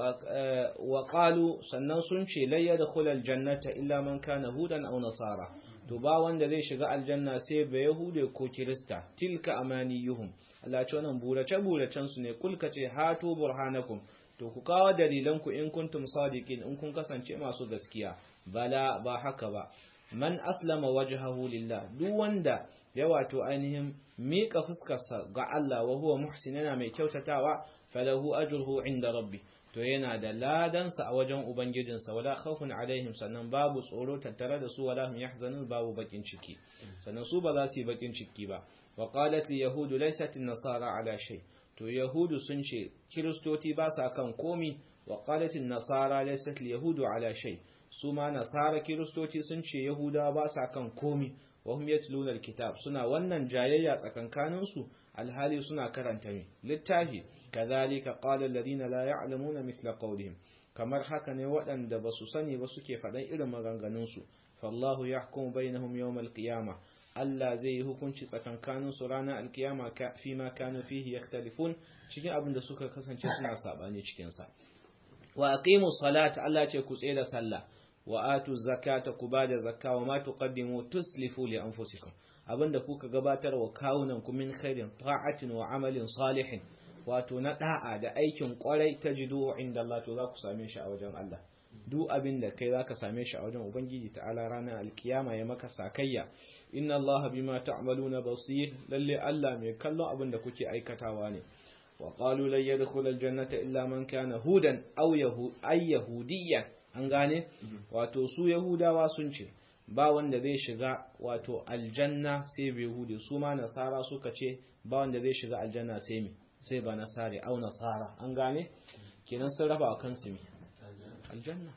[SPEAKER 1] wa qalu sannan sun ce la yadkhulul jannata illa man kana hudan aw nasara to ba wanda zai shiga aljanna sai ba yahude ko kirista tilka amaniyuhum Allah ce wannan burace buracen su ne kulka ce hatu burhanakum to ku kawo dalilan ku in kuntum sadiqin in kun kasance masu gaskiya bala ba haka ba man aslama wajhahu lillah duk wanda ya wato ainihin miƙa fuskarsa ga Allah wa huwa muhsin yana mai kyautatawa falahu ajruhu inda rabbi to yana da ladansa a wajen ubangijinsa wala khawfun alaihim sannan babu tsoro tattare da su wala hum yahzanun babu bakin ciki sannan su ba za su yi bakin ciki ba wa qalat li yahudu laysat an-nasara ala shay to yahudu sun ce kiristoti ba sa kan komi wa qalat an-nasara laysat li yahudu ala shay su ma nasara kiristoti sun ce yahudawa ba sa kan komi wa hum yatluna al-kitab suna wannan jayayya tsakankanin su alhali suna karanta mi littafi kazalika qala alladhina la ya'lamuna mithla qawlihim kamar haka ne waɗanda ba su sani ba suke faɗan irin maganganun su fallahu yahkumu bainahum yawm al-qiyamah Allah zai yi hukunci tsakankanin su ranar alkiyama fi ma kanu fihi yakhtalifun cikin abin da suka kasance suna sabani cikin sa wa aqimu salata Allah ce ku tsaye da sallah wa atu zakata ku bada zakka wa ma tuqaddimu tuslifu li anfusikum abinda kuka gabatar wa kawunan ku min khairin ta'atin wa amalin salihin wato na da'a da aikin kwarai tajidu inda Allah to za ku same shi a wajen Allah duk abin da kai zaka same shi a wajen ubangiji ta'ala ranar alkiyama ya maka sakayya inna Allah bima ta'maluna basir lalle Allah mai kallon abin da kuke aikatawa ne wa qalu lan yadkhul aljannata illa man kana hudan aw yahu ay yahudiyyan an gane wato su yahudawa sun ce ba wanda zai shiga wato aljanna sai bai hude su ma nasara suka ce ba wanda zai shiga aljanna sai me sai ba nasare au nasara an gane kenan sun raba wa kansu me aljanna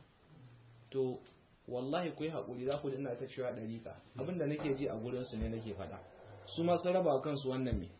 [SPEAKER 1] to wallahi ku yi haƙuri za ku ina ta cewa ɗariƙa abinda nake ji a gurinsu ne nake faɗa su ma sun raba wa kansu wannan me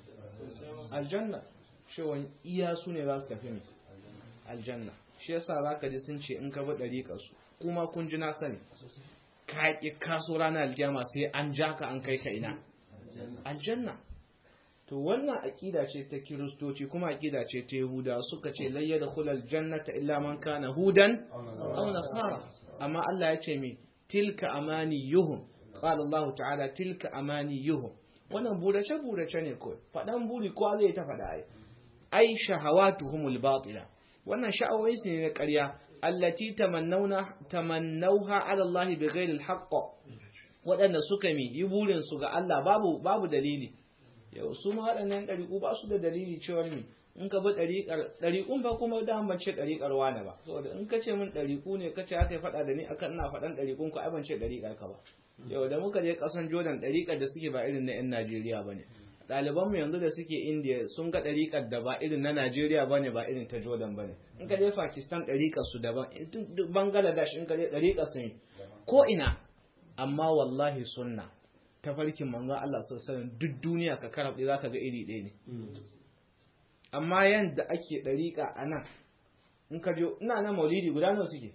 [SPEAKER 1] aljanna cewa iya su ne za su tafi me aljanna shi yasa za ka ji sun ce in ka bi ɗariƙa su kuma kun ji na sani ka ƙi kaso ranar aljama sai an ja ka an kai ka ina aljanna to wannan aƙida ce ta kiristoci kuma aƙida ce ta yahuda suka ce layya da kulal jannata illa man kana hudan aw nasara amma Allah ya ce mi tilka amaniyuhum qala Allah ta'ala tilka amaniyuhum wannan burace burace ne ko fadan buri ko zai ta fada ai ai shahawatuhumul batila wannan sha'awoyin ne na ƙarya allati tamannawna tamannawha ala Allah bighairi alhaq waɗanda suka mi yi burin su ga Allah babu babu dalili yau su ma waɗannan ɗariƙu ba su da dalili cewar mi in ka bi ɗariƙar ɗariƙun ba kuma da ban ce ɗariƙar wane ba saboda in ka ce min ɗariƙu ne ka ce aka yi faɗa da ni akan ina faɗan ɗariƙun ku ai ban ce ɗariƙar ka ba yau da muka je ƙasan Jordan ɗariƙar da suke ba irin na 'yan Najeriya ba ne ɗaliban mu yanzu da suke India sun ga ɗariƙar da ba irin na Najeriya ba ne ba irin ta Jordan ba ne in ka je Pakistan ɗariƙar su daban Bangladesh in ka je ɗariƙar su ne ko ina amma wallahi sunna tafarkin manzon Allah sallallahu duk duniya ka karaɓe za ka ga iri ɗaya ne amma yadda ake ɗariƙa a nan in ka je ina nan maulidi guda nawa suke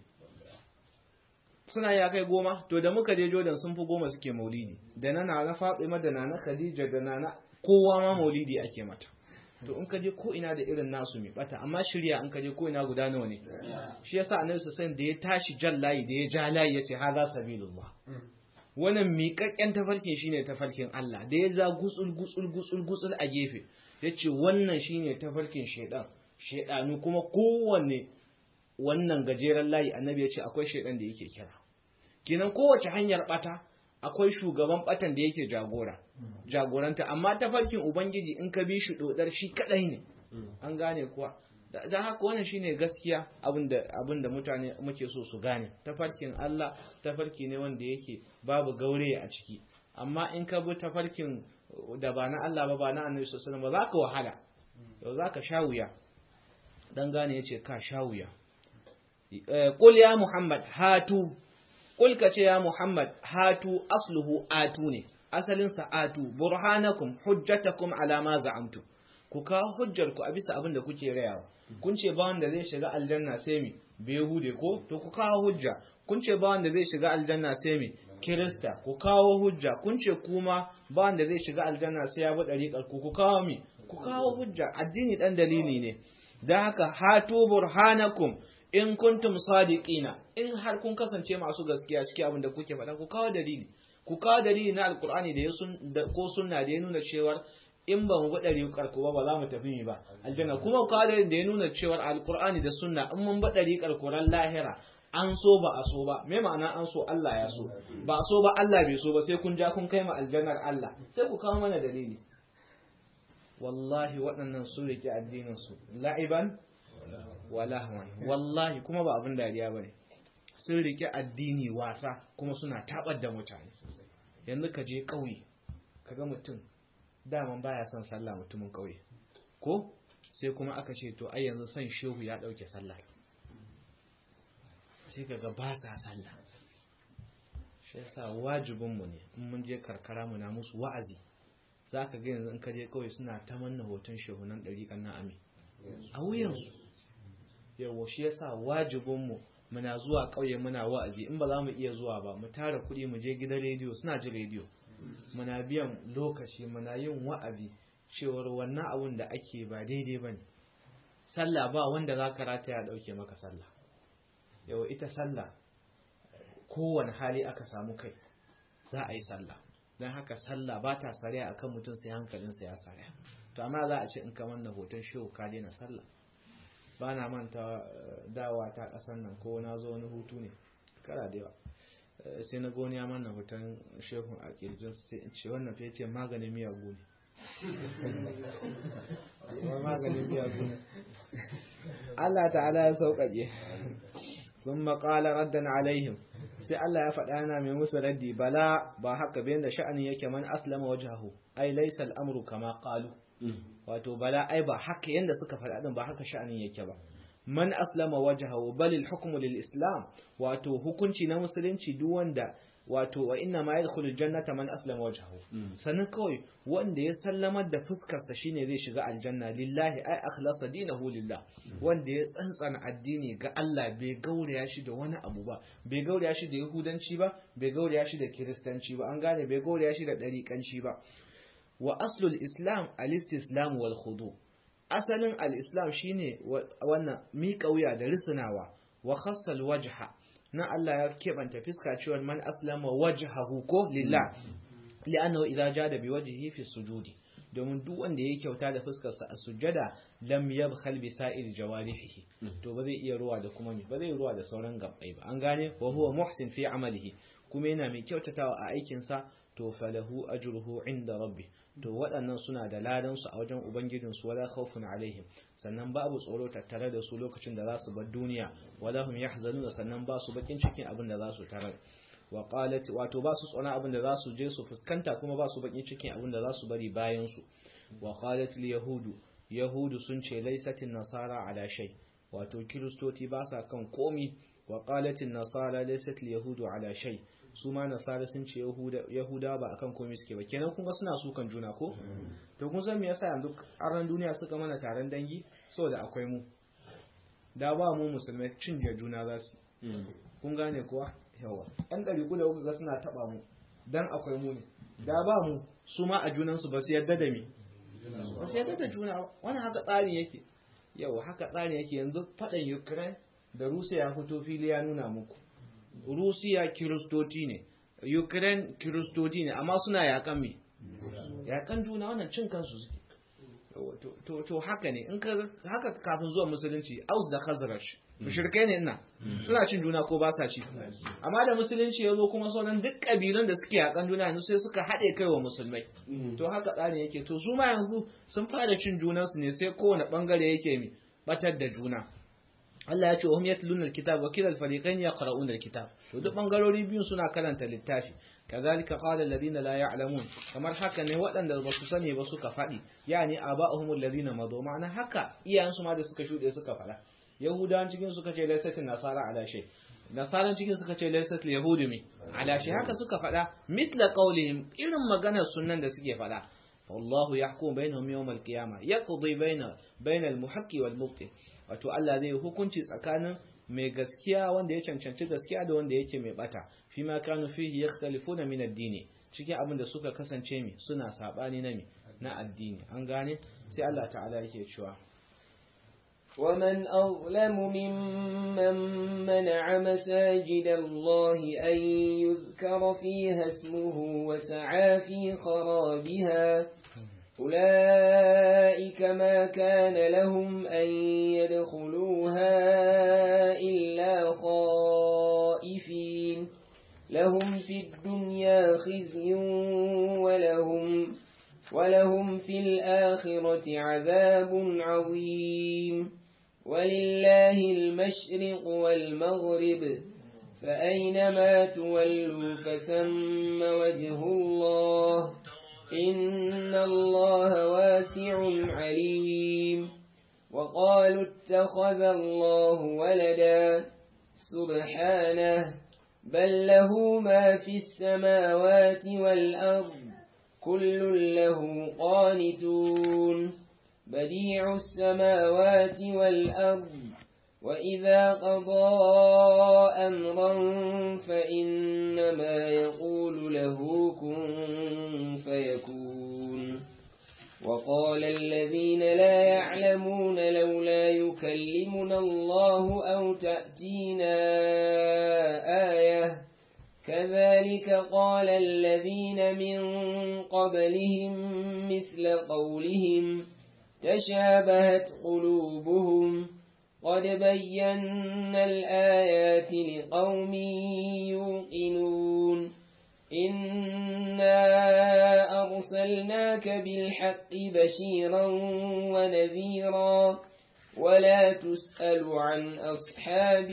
[SPEAKER 1] suna ya kai goma to da muka je jordan sun fi goma suke maulidi da na na fatima da na khadija da na kowa ma maulidi ake mata to in ka je ko ina da irin nasu mai bata amma shirya in ka je ko ina guda nawa ne shi yasa annabi sallallahu da ya tashi jan layi da ya ja layi yace hadha sabilullah wannan miƙaƙƙen tafarkin shine tafarkin Allah da ya za gutsul gutsul gutsul gutsul a gefe yace wannan shine tafarkin shedan shedanu kuma kowanne wannan gajeren layi annabi yace akwai shedan da yake kira kinan kowace hanyar bata akwai shugaban batan da yake jagora jagoranta amma tafarkin ubangiji in ka bi shi dodar shi kadai ne an gane kuwa da haka wannan shine gaskiya abinda abinda mutane muke so su gane tafarkin Allah tafarki ne wanda yake babu gaure a ciki amma in ka bi tafarkin da ba na Allah ba ba na Annabi sallallahu alaihi wasallam ba za ka wahala yau za ka sha wuya dan gane yace ka sha wuya qul ya muhammad hatu qul ka ce ya muhammad hatu asluhu atu ne asalin sa atu burhanakum hujjatakum ala ma za'amtu ku kawo hujjar ku a bisa abin da kuke rayawa kun ce ba wanda zai shiga aljanna sai mi behude ko to ku kawo hujja kun ce ba wanda zai shiga aljanna sai mi kirista ku kawo hujja kun ce kuma ba wanda zai shiga aljanna sai ya bi dariƙar ku ku kawo mi ku kawo hujja addini dan dalili ne dan haka hatu burhanakum in kuntum sadiqina in har kun kasance masu gaskiya cikin abin da kuke faɗa ku kawo dalili ku kawo dalili na alkur'ani da ya sun ko sunna da ya nuna cewar in ba mu bi ɗariƙar ku ba ba za mu tafi mi ba aljanna kuma kawo da ya nuna cewar alkur'ani da sunna in mun bi ɗariƙar ku ran lahira an so ba a so ba me ma'ana an so Allah ya so ba a so ba Allah bai so ba sai kun ja kun kai ma aljannar Allah sai ku kawo mana dalili wallahi waɗannan sun riƙe addinin su la'iban wa lahwan wallahi kuma ba abin dariya bane sun riƙe addini wasa kuma suna tabar da mutane yanzu ka je ƙauye kaga mutum daman baya son sallah mutumin ƙauye ko sai kuma aka ce to ai yanzu son shehu ya ɗauke sallah sai kaga ba sa sallah shi yasa wajibinmu ne in mun je karkara mu na musu wa'azi za ka ga yanzu in ka je kawai suna ta manna hoton shehunan ɗariƙan na ami a wuyansu yawo shi yasa wajibinmu muna zuwa ƙauye muna wa'azi in ba za mu iya zuwa ba mu tara kuɗi mu je gidan rediyo suna ji rediyo muna biyan lokaci muna yin wa'azi cewar wannan abun da ake ba daidai ba ne sallah ba wanda za ka rata ya ɗauke maka sallah yau ita sallah kowane hali aka samu kai za a yi sallah don haka sallah ba ta sariya a kan mutum sai hankalinsa ya sariya to amma za a ce in kamar na hoton shehu ka daina sallah ba na manta dawa ta ƙasan nan ko na zo wani hutu ne kara da yawa sai na goni ya manna hoton shehun a kirjin sai in ce wannan fiye ce maganin miyagu ne maganin miyagu ne Allah ta'ala ya sauƙaƙe sun maƙala raddan alaihim sai Allah ya faɗa yana mai musu raddi bala ba haka bayan da sha'ani yake man aslama wajhahu ai laysa al'amru kama qalu wato bala ai ba haka yanda suka faɗa din ba haka sha'anin yake ba man aslama wajhahu bal al-hukmu lil islam wato hukunci na musulunci duk wanda wato wa inna ma yadkhulul jannata man aslama wajhahu sannan kawai wanda ya sallamar da fuskar sa shine zai shiga aljanna lillahi ay akhlasa dinahu lillah wanda ya tsantsana addini ga Allah bai gauraya shi da wani abu ba bai gauraya shi da yahudanci ba bai gauraya shi da kiristanci ba an gane bai gauraya shi da dariƙanci ba wa aslul islam al-istislam wal khudu asalin al-islam shine wannan miƙa wuya da risinawa wa khassal wajha na Allah ya keɓanta fiska cewar man aslama wajhahu ko lillah li'annahu idza jada bi wajhihi fi sujudi domin duk wanda ya kyauta da fuskarsa a sujjada lam yabkhal bi sa'ir jawarihi to ba zai iya ruwa da kuma ba zai ruwa da sauran gabbai ba an gane wa huwa muhsin fi amalihi kuma yana mai kyautatawa a aikin sa to falahu ajruhu inda rabbi to waɗannan suna da ladan su a wajen ubangijin su wala khawfun alaihim sannan babu tsoro tattare da su lokacin da za su bar duniya wala hum yahzanun sannan ba su bakin cikin abin da za su tarar wa qalat wato ba su tsona abin da za su je su fuskanta kuma ba su bakin cikin abin da za su bari bayan su wa qalat al yahudu yahudu sun ce laysatin nasara ala shay wato kiristoti ba sa kan komi wa qalat an nasara laysat al yahudu ala shay su ma nasara sun ce yahuda ba akan komai suke ba kenan kun ga suna sukan juna ko to kun san me yasa yanzu aran duniya suka mana taron dangi saboda akwai mu da ba mu musulmai cin juna za su kun gane kuwa yawa ɗan ɗari da kuka ga suna taɓa mu dan akwai mu ne da ba mu su ma a junansu ba su yadda da mi ba su yadda da juna wani haka tsarin yake yawa haka tsarin yake yanzu faɗan ukraine da rusiya ya fito fili ya nuna muku rusiya kiristoti ne ukraine kiristoti ne amma suna yakan me yakan juna wannan cin kansu suke to haka ne in ka haka kafin zuwa musulunci aus da khazraj mushrikai ne ina suna cin juna ko ba sa ci amma da musulunci ya zo kuma sauran duk kabilun da suke yakan juna yanzu sai suka haɗe kai wa musulmai to haka tsarin yake to su ma yanzu sun fara cin junansu ne sai kowane bangare yake mi batar da juna Allah ya ce hum yatluna alkitab wa kilal fariqayn yaqra'una alkitab to duk bangarori biyun suna karanta littafi kazalika qala alladhina la ya'lamun kamar haka ne waɗanda ba su sani ba suka faɗi yani aba'uhum alladhina madu ma'ana haka iyayensu ma da suka shuɗe suka faɗa yahudawan cikin suka ce laysatin nasara ala shay nasaran cikin suka ce laysat yahudi mi ala shay haka suka faɗa misla qawlihim irin maganar sunnan da suke faɗa والله يحكم بينهم يوم القيامة يقضي بين بين المحق والمبطل wato Allah zai hukunci tsakanin mai gaskiya wanda ya cancanci gaskiya da wanda yake mai bata fi ma kanu fihi yakhtalifuna min ad-din cikin abin da suka kasance mi suna sabani na mi na addini an gane sai Allah ta'ala yake cewa
[SPEAKER 2] ومن أظلم ممن منع مساجد الله أن يذكر فيها اسمه وسعى في خرابها أولئك ما كان لهم أن يدخلوها إلا خائفين لهم في الدنيا خزي ولهم ولهم في الآخرة عذاب عظيم ولله المشرق والمغرب فأينما تولوا فثم وجه الله إن الله واسع عليم وقالوا اتخذ الله ولدا سبحانه بل له ما في السماوات والأرض كل له قانتون بديع السماوات والأرض وإذا قضى أمرا فإنما يقول له كن فيكون وقال الذين لا يعلمون لولا يكلمنا الله أو تأتينا آية كذلك قال الذين من قبلهم مثل قولهم تشابهت قلوبهم قد بينا الآيات لقوم يوقنون إنا أرسلناك بالحق بشيرا ونذيرا ولا تسأل عن أصحاب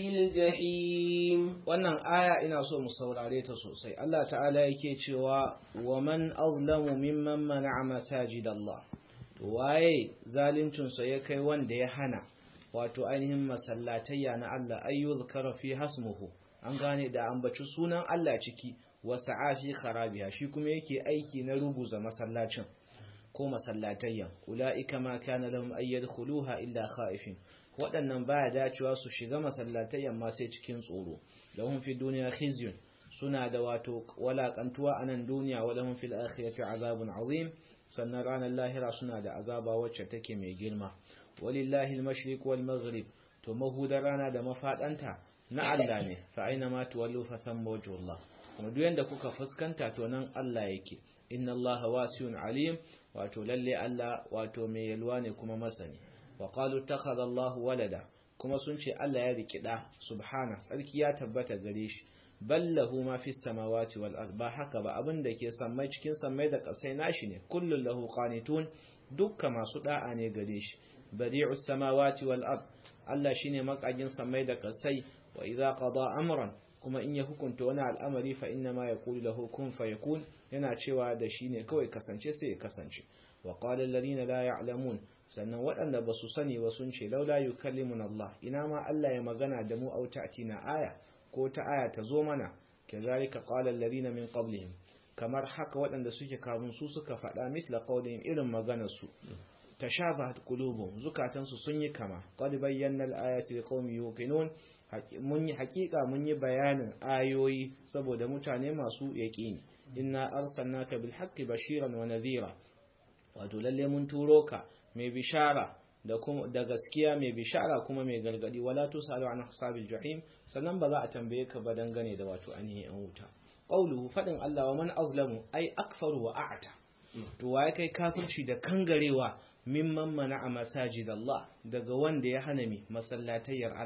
[SPEAKER 2] الجحيم
[SPEAKER 1] wannan aya ina so mu saurare ta sosai Allah ta'ala yake cewa wa man azlamu mimman mana'a masajid Allah to waye zaluncin sa ya kai wanda ya hana wato ainihin masallatayya na Allah ayyu zikra fi hasmuhu an gane da ambaci sunan Allah ciki wa sa'afi kharabiha shi kuma yake aiki na ruguza masallacin ko masallatayyan ula'ika ma kana lahum ay yadkhuluha illa khaifin waɗannan baya dacewa su shiga masallatayyan ma sai cikin tsoro lahum fi dunya khizyun suna da wato walakantuwa a nan duniya wa lahum fil akhirati azabun azim sannan ranar lahira suna da azaba wacce take mai girma walillahi al-mashriq wal maghrib to mahudar rana da mafadanta na Allah ne fa aina ma tuwallu fa thamma wajhullah kuma duk yanda kuka fuskanta to nan Allah yake inna Allah wasiyun alim wato lalle Allah wato mai yalwa ne kuma masani wa qalu takhadha Allah walada kuma sun ce Allah ya riki da subhana tsarki ya tabbata gare shi ballahu ma fi samawati wal ard ba haka ba abin da ke sammai cikin sammai da kasai nashi ne kullun lahu qanitun dukka masu da'a ne gare shi badi'us samawati wal ard Allah shine makagin sammai da kasai wa idza qada amran kuma in ya hukunta wani al'amari fa inna ma yaqulu lahu kun fayakun yana cewa da shi ne kawai kasance sai ya kasance wa qala alladhina la ya'lamun sannan waɗanda ba su sani ba sun ce laula yukallimuna Allah ina ma Allah ya magana da mu au ta'tina aya ko ta aya ta zo mana kazalika qala alladhina min qablihim kamar haka waɗanda suke kafin su suka faɗa misla qawlihim irin maganar su tashabahat qulubuhum zukatansu sun yi kama qad bayyana al-ayati liqaumin yuqinun mun yi hakika mun yi bayanin ayoyi saboda mutane masu yaqini inna arsalnaka bil haqqi bashiran wa nadhira wato lalle mun turo ka mai bishara da kuma da gaskiya mai bishara kuma mai gargadi wala tusalu an hasabil jahim sannan ba za a tambaye ka ba dangane da wato ainihin an wuta qawluhu fadin Allah wa man azlamu ay akfaru wa a'ta to waye kai kafirci da kangarewa mimman mana'a masajid Allah daga wanda ya hana mi masallatayyar Allah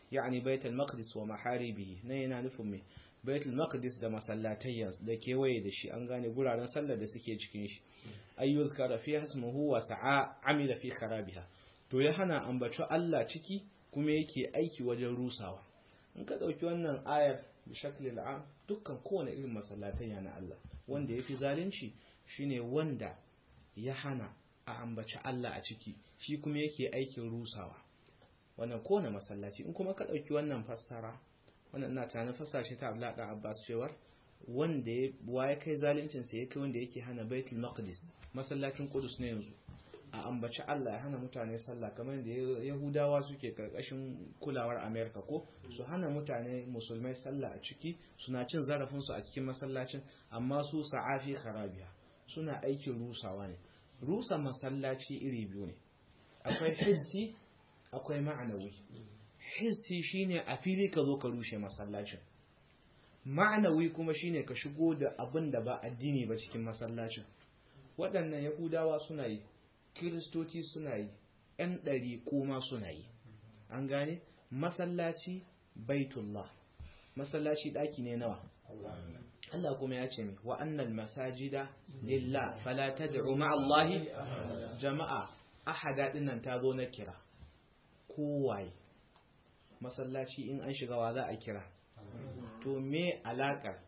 [SPEAKER 1] yani baitul maqdis wa maharibihi nan yana nufin me baitul maqdis da masallatayyan da kewaye da shi an gane guraren sallar da suke cikin shi ayyuzkara fi hasmuhu wa sa'a amila fi kharabiha to ya hana ambaci Allah ciki kuma yake aiki wajen rusawa in ka dauki wannan ayar bi shaklil am dukkan kowane irin masallatayya na Allah wanda yafi zalunci shine wanda ya hana a ambaci Allah a ciki shi kuma yake aikin rusawa wannan kowane masallaci in kuma ka dauki wannan fassara wannan ina tunanin fassara shi ta Abdullah dan Abbas cewar wanda ya waye kai zaluncin sa yake wanda yake hana Baitul Maqdis masallacin Qudus ne yanzu a ambaci Allah ya hana mutane sallah kamar da Yahudawa suke karkashin kulawar America ko su hana mutane musulmai sallah a ciki suna cin zarafin su a cikin masallacin amma su sa'afi kharabiya suna aikin rusawa ne rusa masallaci iri biyu ne akwai hissi akwai ma'anawi hissi shine a fili ka zo ka rushe masallacin ma'anawi kuma shine ka shigo da abin da ba addini ba cikin masallacin waɗannan yahudawa suna yi kiristoci suna yi ‘yan ɗari kuma suna yi an gane masallaci baitullah masallaci ɗaki ne nawa Allah kuma ya ce mi wa annal masajida lillah fala tad'u ma Allahi jama'a ahada dinnan ta zo na kira kowaye masallaci in an shiga wa za a kira to me alakar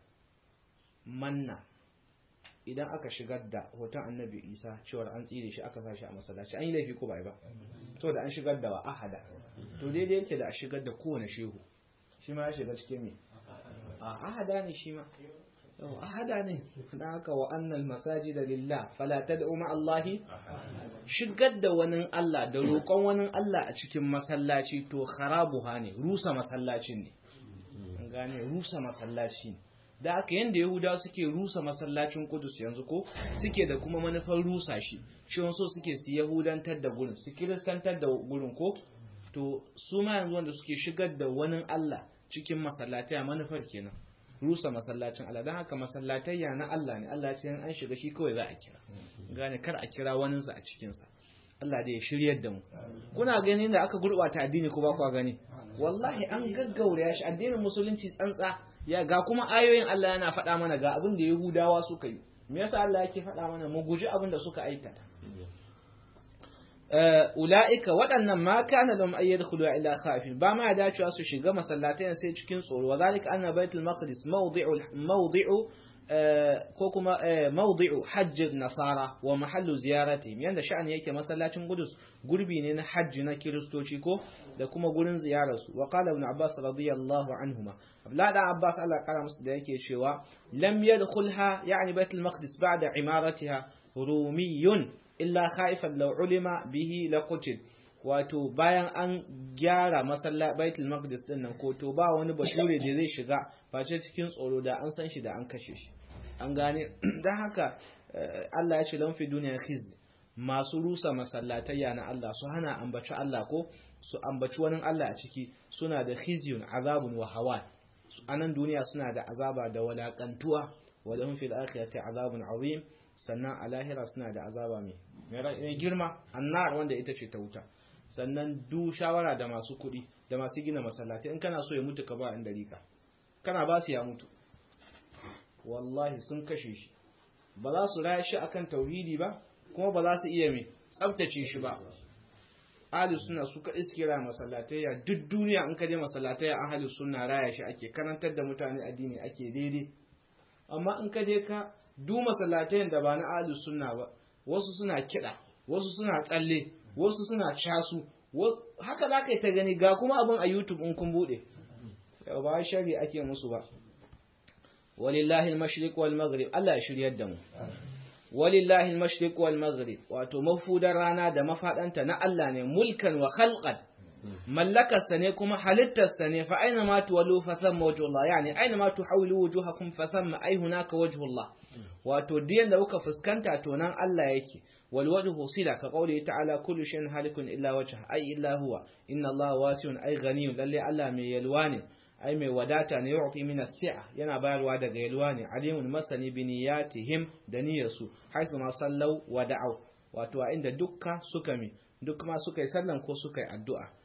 [SPEAKER 1] manna idan aka shigar da hoton annabi isa cewar an tsire shi aka sa shi a masallaci an yi laifi ko ba ba to da an shigar da wa ahada to daidai yake da a shigar da kowane shehu shi ma ya shiga cikin me a ahada ne shi ma yau ahada ne da haka wa annal masajida lillah fala tad'u ma allahi shigar da wani Allah da roƙon wani Allah a cikin masallaci to kharabuha ne rusa masallacin ne an gane rusa masallaci ne da aka yanda yahuda suke rusa masallacin kudus yanzu ko suke da kuma manufar rusa shi shi so suke su yahudantar da gurin su kiristantar da gurin ko to su ma yanzu wanda suke shigar da wani Allah cikin masallatai a manufar kenan rusa masallacin Allah don haka masallatayya na Allah ne Allah ce an shiga shi kawai za a kira gane kar a kira waninsa a cikinsa Allah da ya shiryar da mu kuna ganin da aka gurɓata addini ko ba kwa gani wallahi an gaggaura shi addinin musulunci tsantsa ya ga kuma ayoyin Allah yana faɗa mana ga abin da Yahudawa suka yi me yasa Allah yake faɗa mana mu guji abin da suka aikata ula'ika waɗannan ma kana lahum ay yadkhulu illa khafin ba ma dacewa su shiga masallatai sai cikin tsoro wa zalika anna baitul maqdis mawdi'u mawdi'u ko kuma mawdi'u hajj nasara wa mahallu ziyaratihim yanda sha'ani yake masallacin Qudus gurbi ne na hajji na kiristoci ko da kuma gurin ziyarar su wa qala ibn abbas radiyallahu anhuma abla da abbas Allah kara musu da yake cewa lam yadkhulha yani baitul maqdis ba'da imaratiha rumiyun illa khaifan law ulima bihi laqutil wato bayan an gyara masalla baitul maqdis din nan ko to ba wani bature da zai shiga face cikin tsoro da an san shi da an kashe shi an gane dan haka Allah ya ce lan fi duniya khiz masu rusa masallatayya na Allah su hana ambaci Allah ko su ambaci wani Allah a ciki suna da khizyun azabun wa hawan anan duniya suna da azaba da walakantuwa wa lahum fil akhirati azabun azim sannan a lahira suna da azaba mai mai girma annar wanda ita ce ta wuta sannan du shawara da masu kuɗi da masu gina masallatai in kana so ya mutu ka ba in dalika kana ba su ya mutu wallahi sun kashe shi ba za su raya shi akan tauhidi ba kuma ba za su iya mai tsabtace shi ba ahli suna su kaɗai suke raya masallatai ya duk duniya in ka je masallatai a ahli suna raya shi ake karantar da mutane addini ake daidai amma in ka je ka du masallatayen da ba na ahli sunna ba wasu suna kiɗa wasu suna tsalle wasu suna casu haka za ka yi ta gani ga kuma abin a youtube in kun buɗe yau ba shari ake musu ba walillahi al-mashriq wal maghrib Allah ya shiryar da mu walillahi al-mashriq wal maghrib wato mafudar rana da mafadanta na Allah ne mulkan wa khalqan mallakarsa ne kuma halittarsa ne fa aina ma tuwallu fa thamma wajhullah yani aina ma tuhawwilu wujuhakum fa thamma ay hunaka wajhullah wato diyan da kuka fuskanta to nan Allah yake wal wajhu sila ka qawli ta'ala kullu shay'in halikun illa wajha ay illa huwa inna Allah wasi'un ay ghaniyun lalle Allah mai yalwa ne ai mai wadata ne yu'ti min as-si'a yana bayarwa daga yalwa ne alimun masani bi niyatihim da niyyarsu haythu ma sallau wa da'u wato a inda dukka suka mi duk ma suka yi sallan ko suka yi addu'a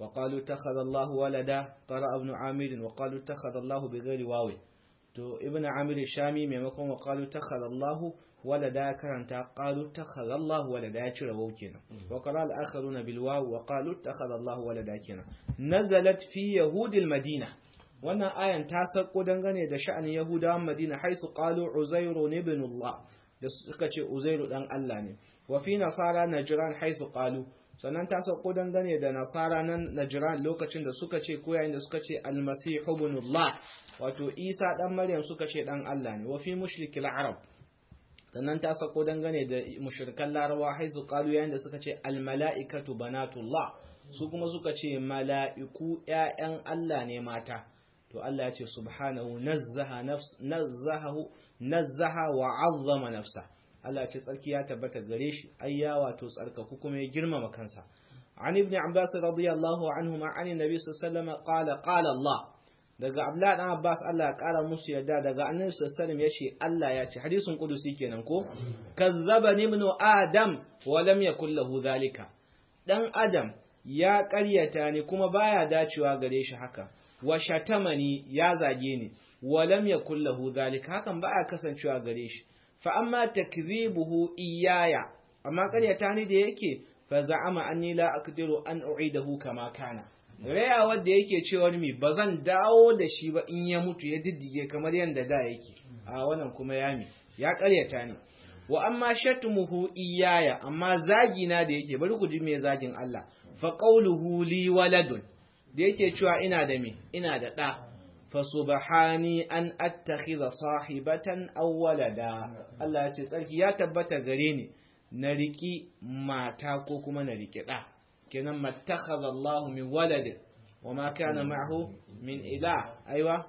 [SPEAKER 1] وقالوا اتخذ الله ولدا قرأ ابن عامر وقالوا اتخذ الله بغير واو to ibn amir shami maimakon wa qalu takhadha Allah walada karanta qalu takhadha Allah walada ya cire waw kenan wa qala al-akharuna bil waw wa qalu takhadha Allah walada kenan nazalat fi yahud al-madina wannan ayan ta sako dangane da sha'anin yahudawan madina haisu qalu uzairu ibn Allah da suka ce uzairu dan Allah ne wa fi nasara najran haisu qalu sannan ta sauko dangane da nasara nan najran lokacin da suka ce ko yayin da suka ce almasihu ibnullah wato isa dan maryam suka ce dan Allah ne wa fi mushrikil arab sannan ta sauko dangane da mushrikan larawa haizu qalu yayin da suka ce almalaikatu banatullah su kuma suka ce mala'iku ƴaƴan Allah ne mata to Allah ya ce subhanahu nazzaha nafs nazzahu nazzaha wa 'azzama nafsa Allah ce tsarki ya tabbata gare shi ai ya wato tsarkaku kuma ya girmama kansa an ibn abbas radiyallahu anhu ma an nabi sallallahu alaihi qala qala Allah daga abdullahi dan abbas Allah ya kara musu yadda daga annabi sallallahu alaihi yace Allah ya ce hadisin qudusi kenan ko kazzabani ibn adam wa lam yakul lahu zalika dan adam ya ƙaryata ni kuma baya dacewa gare shi haka wa shatamani ya zage ni wa lam yakul lahu zalika hakan baya kasancewa gare shi fa amma takdhibuhu iyaya amma ƙaryata ni da yake fa za'ama anni la aqdiru an u'idahu kama kana raya wanda yake cewa mi bazan dawo da shi ba in ya mutu ya diddige kamar yanda da yake a wannan kuma yami ya ƙaryata ni wa amma shatmuhu iyaya amma zagi na da yake bari ku ji me zagin Allah fa qawluhu li waladun da yake cewa ina da me ina da da fa subhani an attakhidha sahibatan aw walada Allah ya ce tsarki ya tabbata gare ni na riki mata ko kuma na riki da kenan mattakhadha Allah min walad wa ma kana ma'ahu min ilah aiwa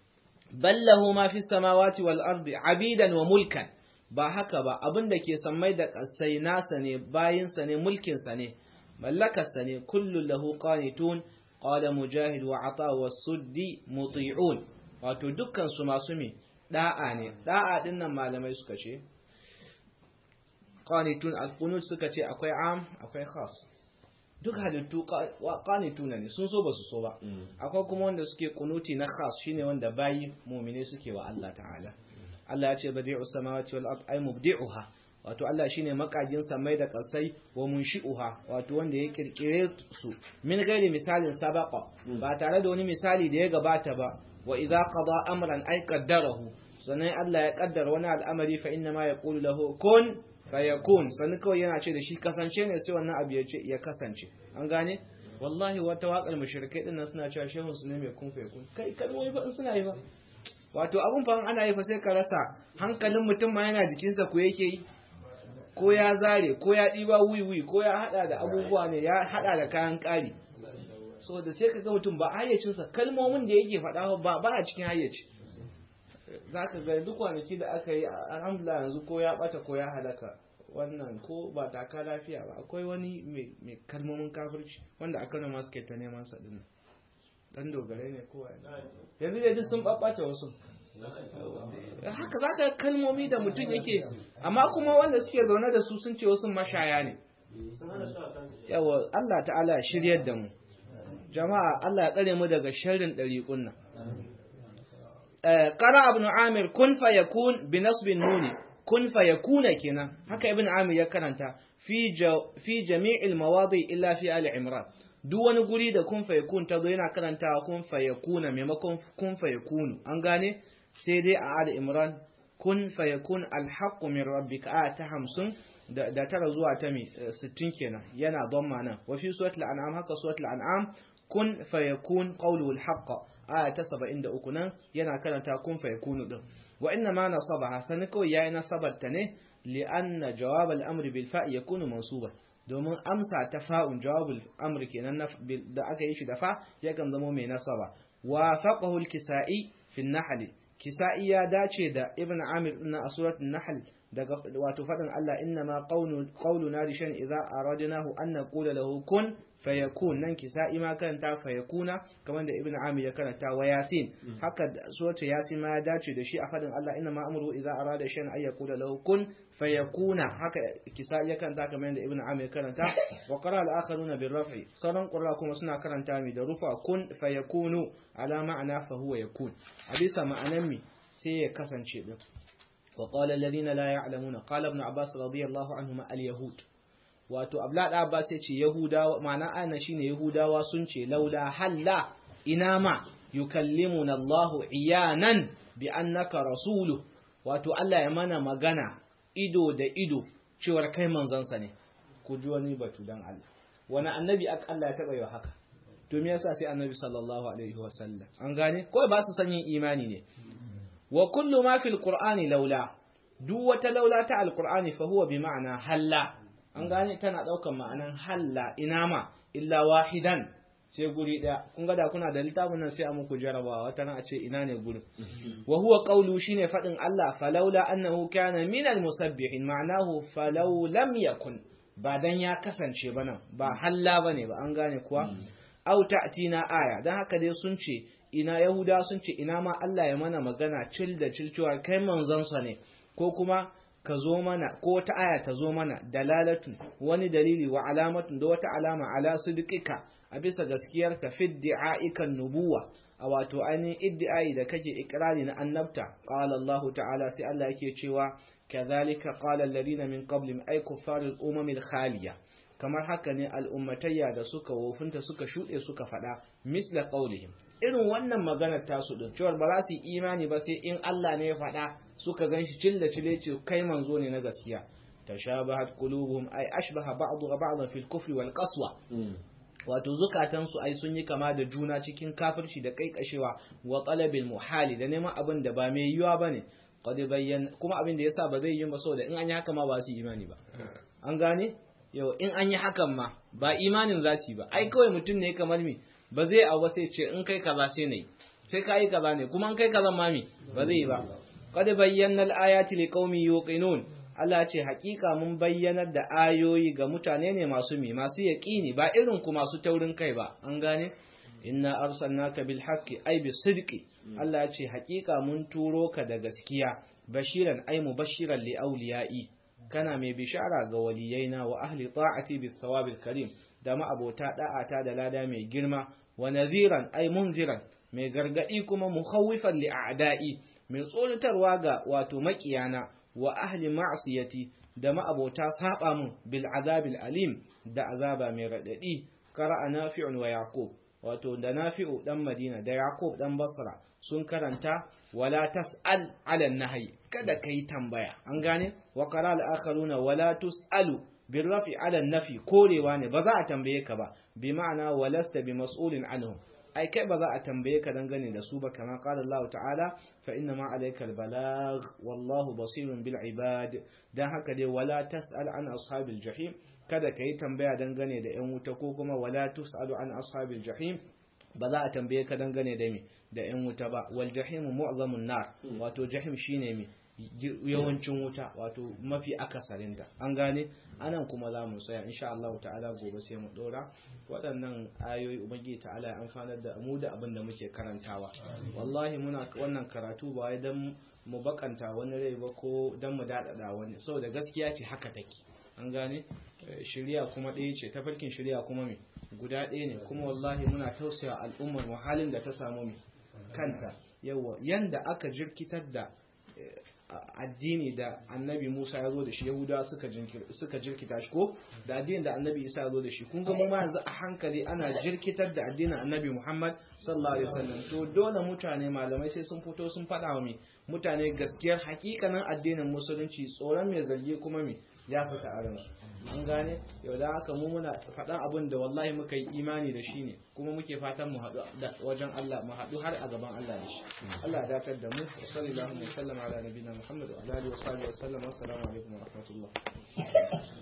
[SPEAKER 1] ballahu ma fi samawati wal ardi abidan wa mulkan ba haka ba abin da ke sammai da ƙasai nasa ne bayinsa ne mulkinsa ne mallakarsa ne kullum lahu qanitun qala mujahid wa ata wa suddi muti'un wato dukkan su masu me da'a ne da'a din nan malamai suka ce qanitun al-qunut suka ce akwai am akwai khas duk halittu qanituna ne sun so ba su so ba akwai kuma wanda suke kunuti na khas shine wanda bayi mu'mine suke wa Allah ta'ala Allah ya ce badi'u samawati wal ard ay mubdi'uha wato Allah shine makajin samai da kasai wa munshi'uha wato wanda ya kirkire su min gairi misalin sabaqa ba tare da wani misali da ya gabata ba wa idza qada amran ay qaddarahu sannan Allah ya kaddara wani al'amari fa inna ma yaqulu lahu kun fayakun sannan kawai yana ce da shi kasance ne sai wannan abu ya ce ya kasance an gane wallahi wata waƙar mushrikai dinnan suna cewa shehun su ne mai kun fayakun kai kalmomi ba suna yi ba wato abun fa ana yi fa sai ka rasa hankalin mutum ma yana jikinsa ko yake yi ko ya zare ko ya ɗiba wiwi ko ya haɗa da abubuwa ne ya haɗa da kayan ƙari so da sai ka ga mutum ba hayyacinsa kalmomin da yake faɗa ba ba a cikin hayyaci za ka ga duk kwanaki da aka yi alhamdulillah yanzu ko ya ɓata ko ya halaka wannan ko ba taka lafiya ba akwai wani mai kalmomin kafirci wanda aka nama suke ta neman sa dinnan dan dogare ne kowa yanzu da duk sun babbata wasu haka za ka kalmomi da mutum yake amma kuma wanda suke zaune da su sun ce wasu mashaya ne yawa Allah ta'ala ya shiryar da mu jama'a Allah ya tsare mu daga sharrin ɗariƙun nan qara ibn amir kun fa yakun bi nasbin nuni kun fa yakuna kenan haka ibn amir ya karanta fi fi jami'il mawadi illa fi ali imran duk wani guri da kun fayakun ta zo yana karantawa kun fayakuna maimakon kun fayakunu an gane sai dai a ali imran kun fayakun alhaqqu min rabbika a ta hamsin da tara zuwa ta mi sittin kenan yana dhamma nan wa fi suratul an'am haka suratul an'am kun fayakun qawluhu alhaqq aya ta 73 nan yana karanta kun fayakunu din wa inna ma nasabaha sanin kawai yayi nasabarta ne li'anna jawab al-amri bil fa yakunu mansuban domin amsa ta fa'un jawabul amr kenan da aka yi shi da fa yakan zama mai nasaba wa faqahu al-kisa'i fi an-nahl kisa'i ya dace da ibn amir din a suratul nahl daga wato fadin Allah inna ma qawlu qawluna li shay'in idza aradnahu an naqula lahu kun fayakun nan kisa'i ma karanta fayakuna kamar da ibnu amir ya karanta wa yasin haka suratul yasin ma ya dace da shi a fadin Allah inna ma amru idza arada shay'an ay yaqula lahu kun fayakuna haka kisa'i ya karanta kamar da ibnu amir ya karanta wa qara al-akharuna bil raf'i sauran qurra kuma suna karanta mi da rufa kun fayakunu ala ma'ana fa huwa yakun a bisa ma'anan mi sai ya kasance din وقال الذين لا يعلمون قال ابن عباس رضي الله عنهما اليهود wato abla abbas ya ce yahudawa ma'ana ana shine yahudawa sun ce laula halla ina ma yukallimuna Allahu iyanan bi annaka rasulu wato Allah ya mana magana ido da ido cewar kai manzansa ne ku ji wani batu dan Allah wani annabi Allah ya taba yi haka to me yasa sai annabi sallallahu alaihi wasallam an gane ko ba su san yin imani ne wa kullu ma fil qur'ani laula duk wata laula ta alqur'ani fa huwa bi ma'ana halla an gane tana daukan ma'anan halla ina ma illa wahidan sai guri daya kun ga da kuna da littafin nan sai a muku jarabawa wata ran a ce ina ne gurin wa huwa qawlu shine fadin Allah falaula annahu kana min almusabbihin ma'anahu falau lam yakun ba dan ya kasance ba nan ba halla bane ba an gane kuwa au ta'tina aya dan haka dai sun ce ina yahuda sun ce ina ma Allah ya mana magana cil da cilcewa kai manzonsa ne ko kuma ka zo mana ko wata aya ta zo mana dalalatun wani dalili wa alamatun da wata alama ala sidqika a bisa gaskiyar ka fi di'aikan nubuwa a wato ainihin iddi'ai da kake ikrari na annabta qala Allah ta'ala sai Allah yake cewa kadhalika qala alladhina min qablihim ay kuffarul umamil khaliya kamar haka ne al'ummatayya da suka wofinta suka shuɗe suka faɗa misla qaulihim irin wannan maganar tasu din cewar ba za su yi imani ba sai in Allah ne ya faɗa suka ganshi cilla cile ce kai manzo ne na gaskiya tashabahat qulubuhum ay ashbaha ba'dha ba'dhan fil kufri wal qaswa wato zukatan su ai sun yi kama da juna cikin kafirci da kaikashewa wa talabil muhali da neman abin da ba mai yiwa bane qad bayyana kuma abin da yasa ba zai yi ba saboda in an yi haka ma ba su imani ba an gane yau in an yi hakan ma ba imanin za su yi ba ai kawai mutum ne kamar mi ba zai abu sai ce in kai kaza sai nayi sai ka yi kaza ne kuma in kai kaza ma mi ba zai yi ba qad bayyana al-ayati liqaumin yuqinun Allah ce hakika mun bayyanar da ayoyi ga mutane ne masu mi masu yaqini ba irin ku masu taurin kai ba an gane inna arsalnaka bil haqqi ay bis sidqi Allah ce hakika mun turo ka da gaskiya bashiran ay mubashiran li awliya'i kana mai bishara ga waliyaina wa ahli ta'ati bis thawabil karim da ma'abota da'ata da lada mai girma wa nadhiran ay munziran mai gargadi kuma mukhawifan li a'da'i mai tsoratarwa ga wato makiyana wa ahli ma'siyati da ma'abota saba mun bil azabil alim da azaba mai radadi qara'a nafi'un wa yaqub wato da nafi'u dan madina da yaqub dan basra sun karanta wala tas'al 'ala nahyi kada kai tambaya an gane wa qara al-akharuna wala tus'alu bil rafi 'ala nafi korewa ne ba za a tambaye ka ba bi ma'ana walasta bi mas'ulin anhum ai kai ba za a tambaye ka dangane da su ba kamar qala Allah ta'ala fa inna ma alayka al-balagh wallahu basirun bil ibad dan haka dai wala tas'al an ashabil jahim kada ka yi tambaya dangane da 'yan wuta ko kuma wala tus'alu an ashabil jahim ba za a tambaye ka dangane da me da 'yan wuta ba wal jahim mu'zamun nar wato jahim shine me yawancin wuta wato mafi akasarin da an gane anan kuma za mu tsaya insha Allah ta'ala gobe sai mu dora waɗannan ayoyi ubangiji ta'ala ya amfanar da mu da abin da muke karantawa wallahi muna wannan karatu ba wai dan mu bakanta wani rai ba ko dan mu dadada wani saboda gaskiya ce haka take an gane shirya kuma ɗaya ce tafarkin shirya kuma me guda ɗaya ne kuma wallahi muna tausaya al'ummar mu halin da ta samu me kanta yawa yanda aka jirkitar da addini da annabi Musa ya zo da shi Yahudawa suka suka jirkita shi ko da addinin da annabi Isa ya zo da shi kun ga mu ma yanzu a hankali ana jirkitar da addinin annabi Muhammad sallallahu alaihi wasallam to dole mutane malamai sai sun fito sun faɗa wa mutane gaskiyar hakikanin addinin musulunci tsoron mai zargi kuma me ya fita a ransu an gane yau da haka mu muna faɗan abin da wallahi muka yi imani da shi ne kuma muke fatan mu haɗu wajen Allah mu haɗu har a gaban Allah da shi Allah ya datar da mu sallallahu alaihi wa sallam ala nabiyina Muhammad wa alihi wa sahbihi wa sallam assalamu alaikum wa rahmatullah